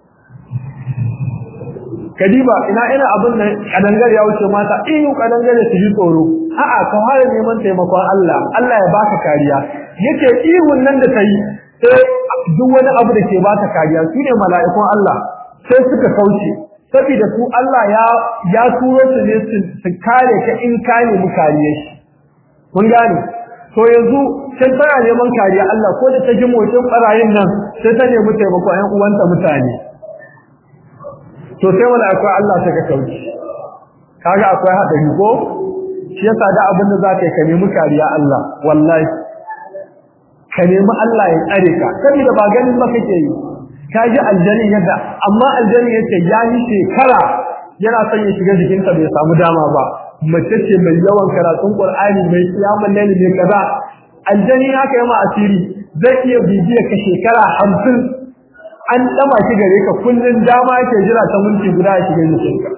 kadiba ina ina abin nan kadangar ya wuce mata ihu kadangare su ji tsoro a'a ka fara neman taimakon Allah Allah ya baka kariya yace ihun nan da ta yi sai duk wani abu da ke baka kariya su ne mala'ikun Allah sai suka kauce saboda su Allah ya ya turo su ne su kare ka in ka nemi kariya shi kun gane to yanzu sai tana neman kariya Allah ko da ta ji motsin barayin nan sai ta nemi taimako ƴan uwanta mutane to sai mala'ikun Allah ta ka kauce kaga akwai hadari ko shi yasa da abin da za ka yi ka nemi kariya Allah wallahi ka nemi Allah ya tsare ka saboda ba ganin ba kake yi ka ji aljani yadda amma aljani yace ya yi shekara yana son ya shiga jikinta bai samu dama ba mace ce mai yawan karatun Qur'ani mai kiyamul layli mai kaza aljani haka yama asiri zai iya bibiya ka shekara 50 an dama shi gare ka kullun dama yake jira ta minti guda ya shiga jikinka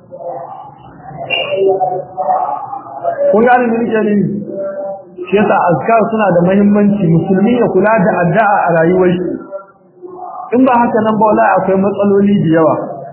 kun ga ni nake ni shi yasa azkar suna da muhimmanci musulmi ya kula da addu'a a rayuwar shi in ba haka nan ba wallahi akwai matsaloli da yawa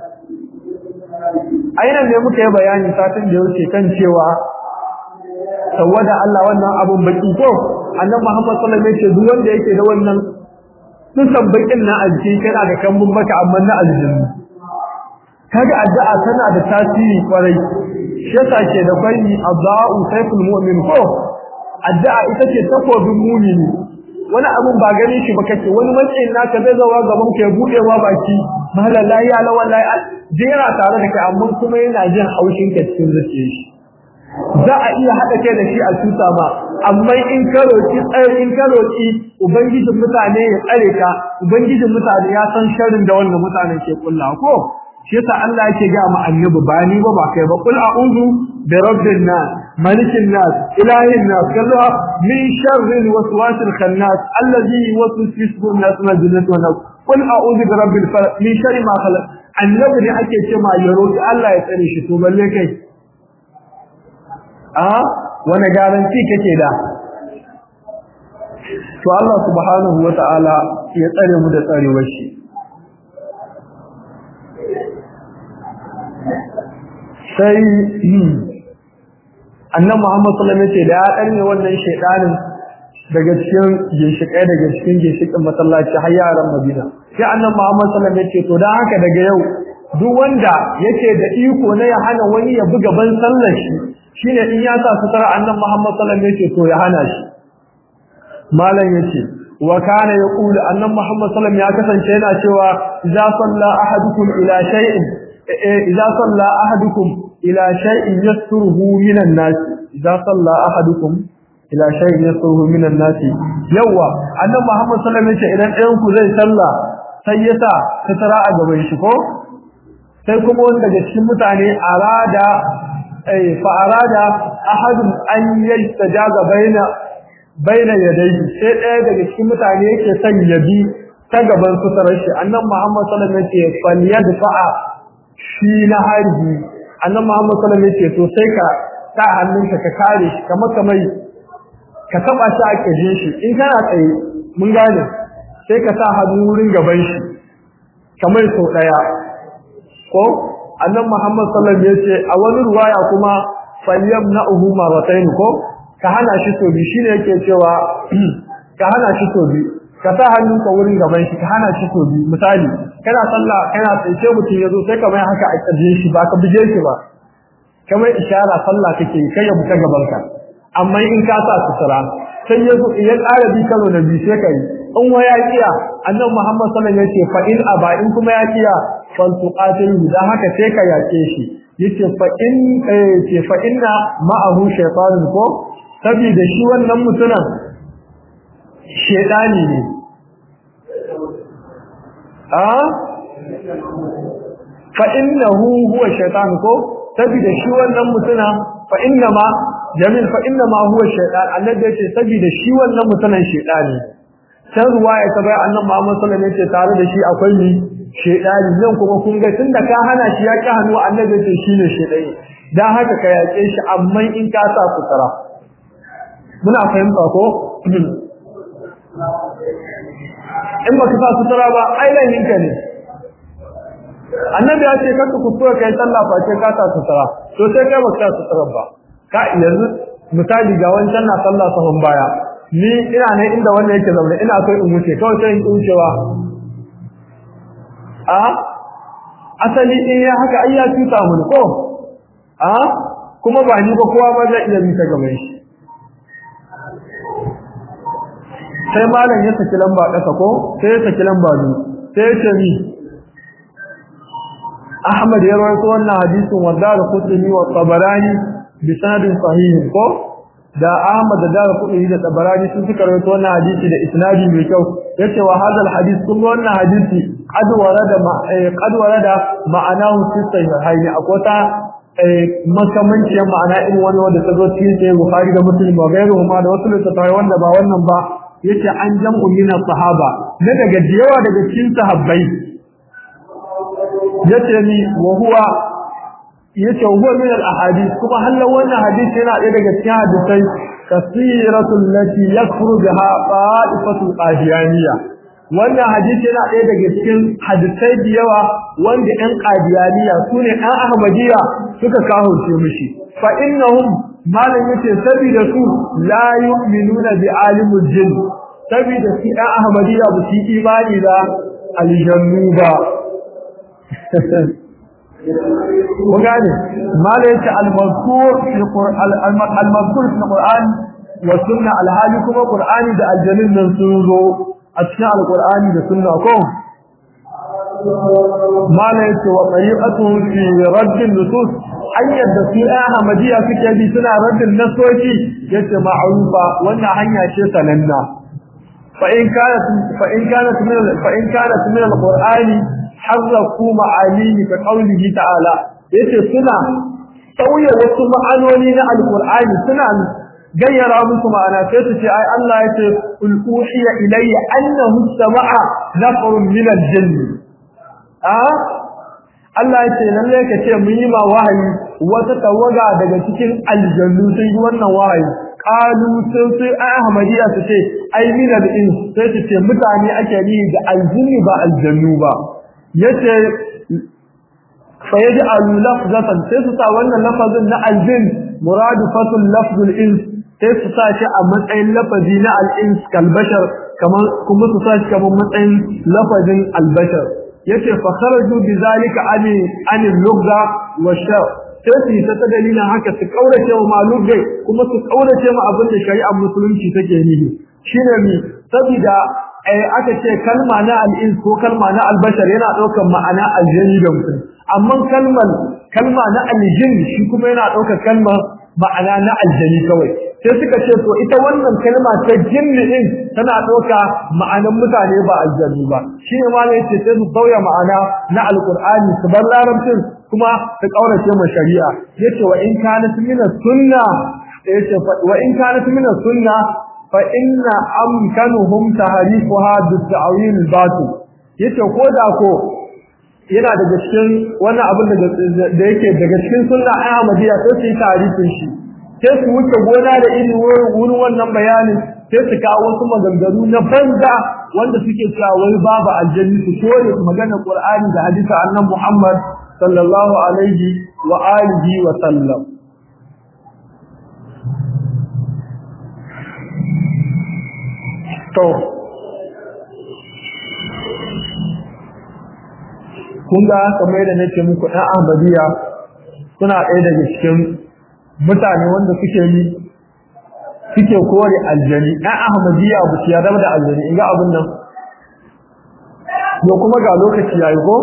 ainihin ne muka yi bayani satin da yake kan cewa tawada Allah wannan abun baki ko annabi Muhammad sallallahu alaihi wasallam duk wanda yake da wannan dukan bakin na aljini kana da kambun baka amma na aljini kaga addu'a tana da tasiri kwarai shi yasa ke da kwai addu'a sayful mu'min ko addu'a ita ce takobin mu'mini wani abun ba gani shi ba kace wani matsayin naka zai zawa gaban ka ya bude wa baki mala la ya la wallahi jira tare da kai amma kuma yana jin haushin ka cikin zuciyar shi za a iya hada kai da shi a tuta ma amma in ka roki tsare in ka roki ubangijin mutane ya tsare ka ubangijin mutane ya san sharrin da wannan mutanen ke kulla ko shi yasa Allah yake ga mu annabi ba ni ba ba kai ba qul a'udhu bi rabbin nas malikin nas ilahin nas kaza min sharri alwaswasil khannas alladhi yuwaswisu fi sudur nas min al-jinnati wan nas qul a'udhu bi rabbil falaq min sharri ma khalaq annabi ne ake ce ma ya roki Allah ya tsare shi to balle kai a wani garanti kake da to Allah subhanahu wata'ala ya tsare mu da tsarewar shi sai annan Muhammad sallallahu alaihi wasallam da ya danne wannan shedanin daga cikin ginshikai daga cikin ginshikin masallaci har yaran Madina sai annan Muhammad sallallahu alaihi wasallam to dan haka daga yau duk wanda yake da iko na ya hana wani ya buga ban sallar shi shine in ya sa sutura annan Muhammad sallallahu alaihi wasallam to ya hana shi malam yace wa kana yaqulu annan Muhammad sallallahu alaihi wasallam ya kasance yana cewa idza salla ahadukum ila shay'in idza salla ahadukum ila shay'in yasturuhu minan nas idza salla ahadukum ila shay'in yasturuhu minan nas yawa annan Muhammad sallallahu alaihi wasallam idan ɗayan ku zai salla sai ya sa sutura a gaban shi ko sai kuma wanda daga cikin mutane arada ay fa arada ahadun an yastajaga baina baina yadayhi sai ɗaya daga cikin mutane yake son ya bi ta gaban suturar shi annan Muhammad sallallahu alaihi wasallam yake falyadfa'a shi na harbi annan Muhammad sallallahu alaihi wasallam yake to sai ka sa hannunka ka kare shi kamar kamar ka taba shi a kaje shi in kana tsaye mun gane sai ka sa hannu wurin gaban shi kamar sau daya ko annan Muhammad sallallahu alaihi wasallam yace a wani ruwaya kuma falyamna'uhu marratayn ko ka hana shi to bi shine yake cewa ka hana shi to bi ka sa hannunka wurin gaban shi ka hana shi to bi misali kana sallah kana tsaye mutum yazo sai ka mai haka a kaje shi ba ka buje shi ba kamar ishara sallah kake kai ya buka gaban ka amma in ka sa sutura sai yazo idan arabi karo na bi sai kai in wa ya kiya annabi Muhammad sallallahu alaihi wasallam yace fa in aba in kuma ya kiya fal tuqatilu dan haka sai ka yake shi yace fa in ce fa inna ma'ahu shaytanun ko saboda shi wannan mutumin shedani ne a fa innahu huwa shaytan ko saboda shi wannan mutumin fa inna ma jamil fa inna ma huwa shaytan annabi yace saboda shi wannan mutumin shedani sai ruwaya ta bai annabi Muhammad sallallahu alaihi wasallam tare da shi akwai ni shedani nan kuma kun ga tunda ka hana shi ya ki hannu annabi yace shine shedani dan haka ka yake shi amma in ka sa sutura muna fahimta ko in ba ka sa sutura ba ai laifinka ne annabi ya ce kanka kuskura kai sallah fa ce ka sa sutura to sai kai ba ka sa sutura ba ka yanzu misali ga wancan na sallah sahun baya ni ina ne inda wannan yake zaune ina so in wuce kawai sai in wucewa a asali in ya haka ai ya tuta mun ko a kuma ba ni ba kowa ba zai iya bi ta gaban shi sai malam ya saki lamba ƙasa ko sai ya saki lamba biyu sai ya ce ni Ahmad ya rawaito wannan hadisin wa Darqutni wa Tabarani bi sanadin sahih ko da Ahmad da Darqutni da Tabarani sun suka rawaito wannan hadisi da isnadi mai kyau yace wa hadal hadis kun wannan hadisi qad warada ma qad warada ma'anahu fi sahihaini akwata makamanciyar ma'ana irin wani wanda ta zo cikin sai Bukhari da Muslim ba gairu ma da wasu littattafai wanda ba wannan ba yace an jam'u min sahaba na daga yawa daga cikin sahabbai yace ni wa huwa yace huwa min al ahadith kuma hallan wannan hadisi yana ɗaya daga cikin hadisai kasiratul lati yakfuru biha qa'ifatul qadiyaniyya wannan hadisi yana ɗaya daga cikin hadisai da yawa wanda ɗan qadiyaniya sune ɗan ahmadiyya suka kahurce mishi fa innahum malam yace saboda su la yu'minuna bi alimul jinn saboda su ɗan ahmadiyya ba su imani da aljannu ba ku gane malam yace al-mazkur fil qur'an al-mazkur fil qur'an wa sunna al-hali kuma qur'ani da aljannin nan sun zo a cikin al-qur'ani da sunna ko malam yace wa tariqatuhum fi radd an-nusus hanyar da su ɗaya Ahmadiyya suke bi suna raddin nasoci yace ma'rufa wannan hanya ce sananna fa in kanat fa in kanat min fa in kanat min al-qur'ani harraku ma'anihi ka qaulihi ta'ala yace suna sauya wasu ma'anoni na alqur'ani suna gayyara musu ma'ana sai su ce ai Allah yace ul uhiya ilayya annahu sama'a nafarun min al-jinn ah Allah yace lalle ka ce mun yi ma wahayi wata tawaga daga cikin aljannu sai wannan wahayi qalu sai sai ahmadiyya su ce ai min al-ins sai su ce mutane ake ni da aljinni ba aljannu ba yace fa yaj'alu lafzatan sai su sa wannan lafazin na aljin muradifatul lafzul ins sai su sa shi a matsayin lafazi na al-ins kal bashar kamar kuma su sa shi kamar matsayin lafazin al-bashar yace fa kharaju bi zalika ani ani lugha wa shar sai su ta ta dalilin haka su kaurace wa malugai kuma su kaurace ma abin da shari'ar musulunci take nihi shine mi saboda ai aka ce kalma na al-ins ko kalma na al-bashar yana daukar ma'ana aljani da mutum amma kalmar kalma na aljin shi kuma yana daukar kalmar ma'ana na aljani kawai sai suka ce to ita wannan kalma ta jinni din tana dauka ma'anan mutane ba aljani ba shine ma ne yace sai su sauya ma'ana na alqur'ani su bar larabcin kuma su kaurace ma shari'a yace wa in kanat min sunna yace wa in kanat min sunna fa inna amkanuhum tahrifuha bi ta'wil batil yace ko da ko yana daga cikin wannan abin da yake daga cikin sunna Ahmadiyya sai su yi tarifin shi sai su wuce gona da iri wurin wannan bayanin sai su kawo wasu maganganu na banza wanda suke cewa wai babu aljanni su kore magana Qur'ani da hadisi annabi Muhammad sallallahu alaihi wa alihi wa sallam to kun ga kamar yadda nake muku ɗan Ahmadiyya suna ɗaya daga cikin mutane wanda suke yi suke kore aljani ɗan Ahmadiyya ba su yarda da aljani in ga abin nan yo kuma ga lokaci yayi ko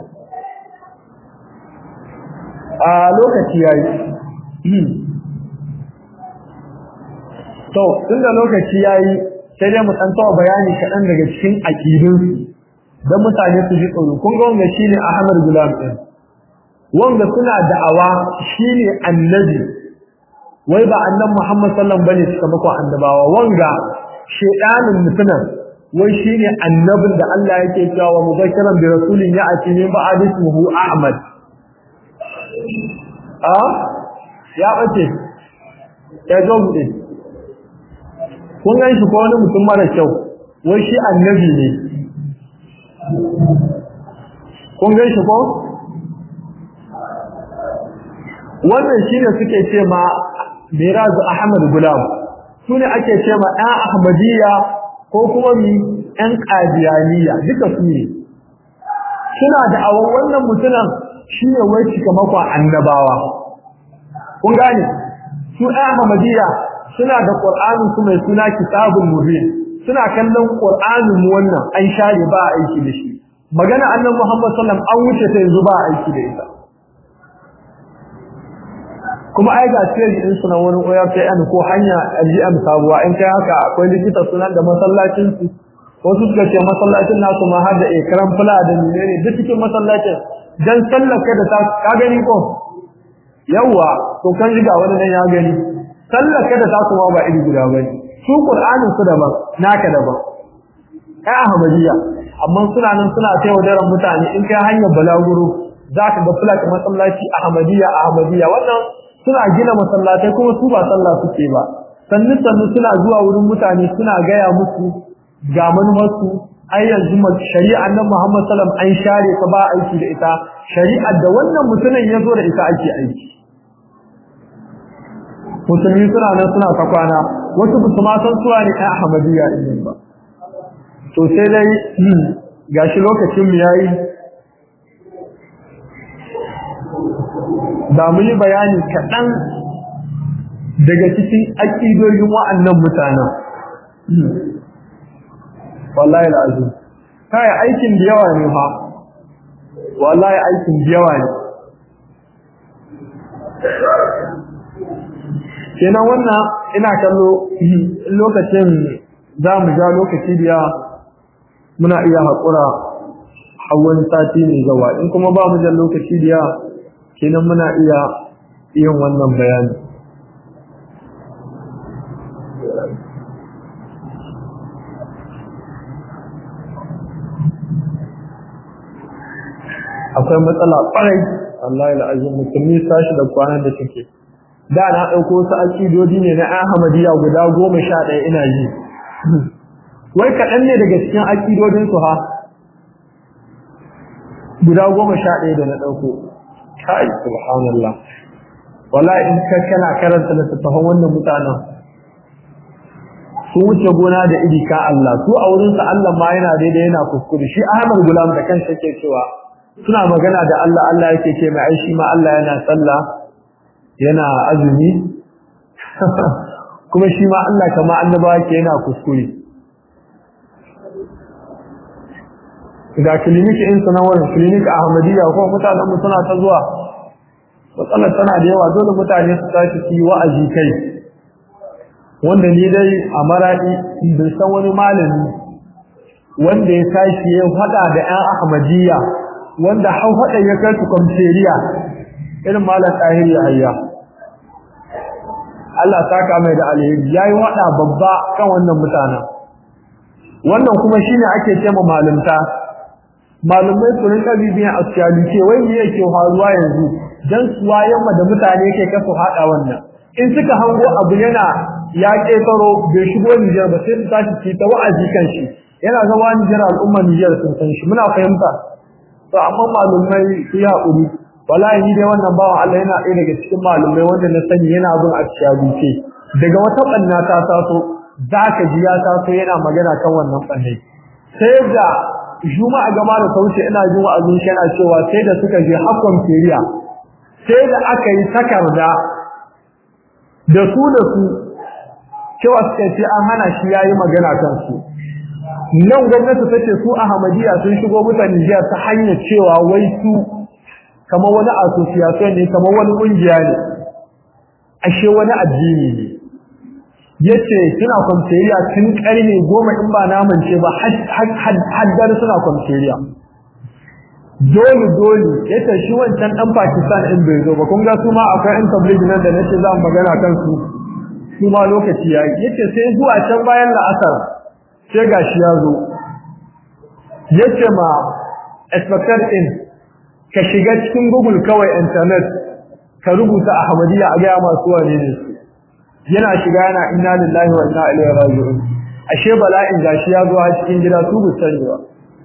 a lokaci yayi to tunda lokaci yayi sai dai mu san tawa bayani kaɗan daga cikin aƙidunsu dan mutane su ji tsoro kun ga wanda shine Ahmad Gulam din wanda suna da'awa shine annabi wai ba annabi Muhammad sallallahu alaihi wasallam bane suka mako annabawa wanga shedanin mutunan wai shine annabin da Allah yake cewa wa mubashiran bi rasulin ya'ti min ba'd ismihi Ahmad a ya bace ya zo mu kun ga shi ko wani mutum mara kyau wai shi annabi ne kun gan shi ko wannan shine suke ce ma Mirazu Ahmad Gulam sune ake ce ma ɗan Ahmadiyya ko kuma mi ɗan Qadiyaniya duka su ne suna da awon wannan mutunan shine wai cika makwa annabawa kun gane su ɗan Ahmadiyya suna da Qur'ani su mai suna Kitabul Mubin suna kallon Qur'anin mu wannan an share ba aiki da shi magana annabi Muhammad sallallahu alaihi wasallam an wuce ta yanzu ba aiki da ita kuma ai ga sirri din sunan wani oyar sai an ko hanya ajiam sabuwa in kai haka akwai likita sunan da masallacin su wasu suka ce masallacin nasu ma har da ekran fula da menene duk cikin masallacin dan sallaka da ta ka gani ko yawa to kan riga wani nan ya gani sallaka da ta kuma ba iri guda bane su qur'anin su daban naka daban ai ahmadiyya amma suna nan suna taiwa daren mutane in kai hanyar balaguro zaka ga fulak masallaci ahmadiyya ahmadiyya wannan suna gina masallatai kuma su ba sallah suke ba sannu sannu suna zuwa wurin mutane suna gaya musu ga manumarsu ai yanzu shari'ar nan Muhammad sallam an share ta ba aiki da ita shari'ar da wannan mutumin ya zo da ita ake aiki musulmi suna nan suna ta kwana wasu ba su ma san suwa ne ɗan ahmadiyya ɗin ba to sai dai gashi lokacin mu yayi da mu yi bayani kaɗan daga cikin aƙidoyin wa'annan mutanen wallahi al'azim kai aikin da yawa ne fa wallahi aikin da yawa ne kenan wannan ina kallo lokacin za mu ja lokaci da muna iya haƙura hawan sati mai gawa in kuma ba mu da lokaci da yawa kenan muna iya yin wannan bayani akwai matsala ƙwarai Allah ya la'azin musulmi sashi da kwanan da take da na ɗauko su aƙidodi ne na Ahmadiyya guda goma sha ɗaya ina yi wai kaɗan ne daga cikin aƙidodinsu ha guda goma sha ɗaya da na ɗauko kai subhanallah wala in ka kana karanta littattafan wannan mutanen sun wuce gona da iri ka Allah su a wurinsa Allah ma yana daidai yana kuskure shi Ahmad Gulam da kansa yake cewa suna magana da Allah Allah yake ce mai aishi ma Allah yana sallah yana azumi kuma shi ma Allah kama annabawa ke yana kuskure ga klinik in sanawar klinik Ahmadiyya ko mutanen mu suna ta zuwa matsalar tana da yawa dole mutane su tashi su yi wa'azi kai wanda ni dai a maradi bin san wani malami wanda ya tashi ya hada da ƴan Ahmadiyya wanda har hada ya kai su kwamferiya irin malam tahir ya hayya Allah saka mai da alheri yayi wada babba kan wannan mutanen wannan kuma shine ake cewa malumta malumai su rinka bibiyan asiyali ce wai me yake faruwa yanzu dan suwayen da mutane ke kasu hada wannan in suka hango abu yana ya ketaro bai shigo Nijar ba sai su tashi ci ta wa'azi kan shi yana zama Nijar al'umma Nijar sun san shi muna fahimta to amma malumai su ya haƙuri wallahi ni dai wannan bawan Allah yana ɗaya daga cikin malumai wanda na sani yana bin asiyali ce daga wata ɓanna ta taso zaka ji ya taso yana magana kan wannan ɓanne sai da juma'a gama da sauce ina jin wa'azin shi yana cewa sai da suka je hakon feriya sai da aka yi takarda da su da su cewa suka ce an hana shi yayi magana kan su nan gwamnati tace su Ahmadiyya sun shigo mutane Nijar ta hanyar cewa wai su kamar wani association ne kamar wani kungiya ne ashe wani addini ne yace suna kwamferiya tun karni goma in ba naman ce ba haddar suna kwamferiya dole dole yace shi wancan dan Pakistan in bai zo ba kun ga su ma akwai ɗan tabligh nan da nace za mu magana kan su su ma lokaci yayi yace sai zuwa can bayan la'asar sai gashi ya zo yace ma inspector in ka shiga cikin Google kawai internet ka rubuta Ahmadiyya a ga masu wane ne su yana shiga yana inna lillahi wa inna ilaihi raji'un ashe bala'in gashi ya zo a cikin gida su bu sani ba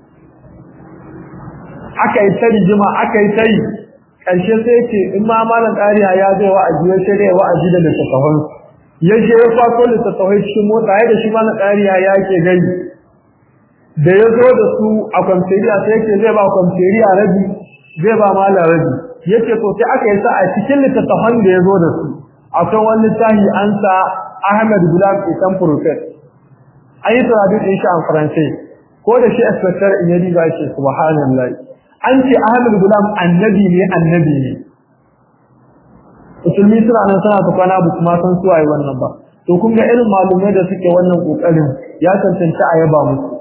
aka yi tari jima aka yi tari karshe sai ce in ma malam tsariya ya zai wa'azi wai sai dai wa'azi da littattafan ya je ya kwaso littattafai cikin motsa ya da shi malam tsariya ya ke gani da ya zo da su a kwamferiya sai yake zai ba kwamferiya rabi zai ba malam rabi yace to sai aka yi sa a cikin littattafan da ya zo da su akwai wani littafi an sa Ahmed Gulam Isan Prophet an yi traduce din shi a Faransai ko da shi inspector in yadi ba shi subhanallahi an ce Ahmed Gulam annabi ne annabi ne musulmi suna nan suna ta kwana ba kuma san suwaye wannan ba to kun ga irin malumai da suke wannan kokarin ya tantance a yaba musu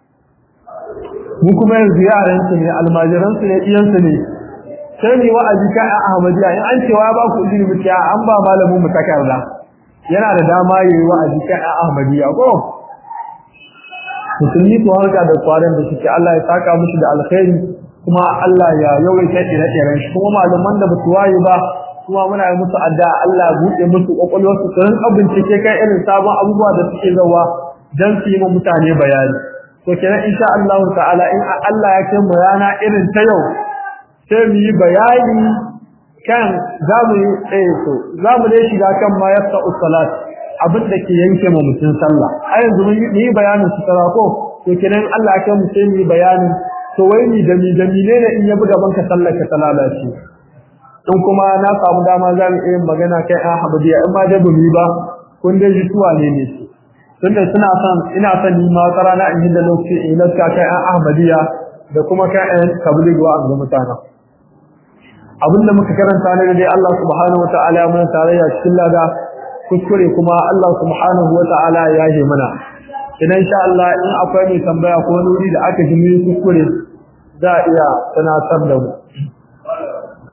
mu kuma yanzu yaran su ne almajiran su ne iyan su ne sai ni wa'azi ka a Ahmadiyya in an cewa ba ku izini mu an ba malamin mu takarda yana da dama yayi wa'azi ka a Ahmadiyya ko musulmi ko harka da kwaran da suke Allah ya saka musu da alkhairi kuma Allah ya yawaita ire-iren shi kuma malaman da basu waye ba kuma muna yi musu addu'a Allah ya buɗe musu kokolwar su sun bincike kai irin sabon abubuwa da suke zawa dan su yi mutane bayani to kenan insha Allah ta'ala in Allah ya kai mu rana irin ta yau sai mu yi bayani kan za mu yi tsaye to za mu dai shiga kan ma yasta usalat abin da ke yanke mu mutun sallah a yanzu mun yi bayanin su tara ko to kenan Allah ya kai mu sai mu yi bayanin to wai ni da mi da mi ne in ya buga banka sallar ka ta lalace in kuma na samu dama za mu iya magana kai a habadiya in ma da bumi ba kun dai jituwa ne ne su tunda suna son ina son ni ma wata rana in yi da lokaci in laska kai a ahmadiyya da kuma kai a tabligh wa ga mutanen abinda muka karanta ne dai Allah subhanahu wataala ya mana tarayya cikin lada kuskure kuma Allah subhanahu wataala ya yi mana idan insha Allah in akwai mai tambaya ko wuri da aka ji mai kuskure za a iya tunatar da mu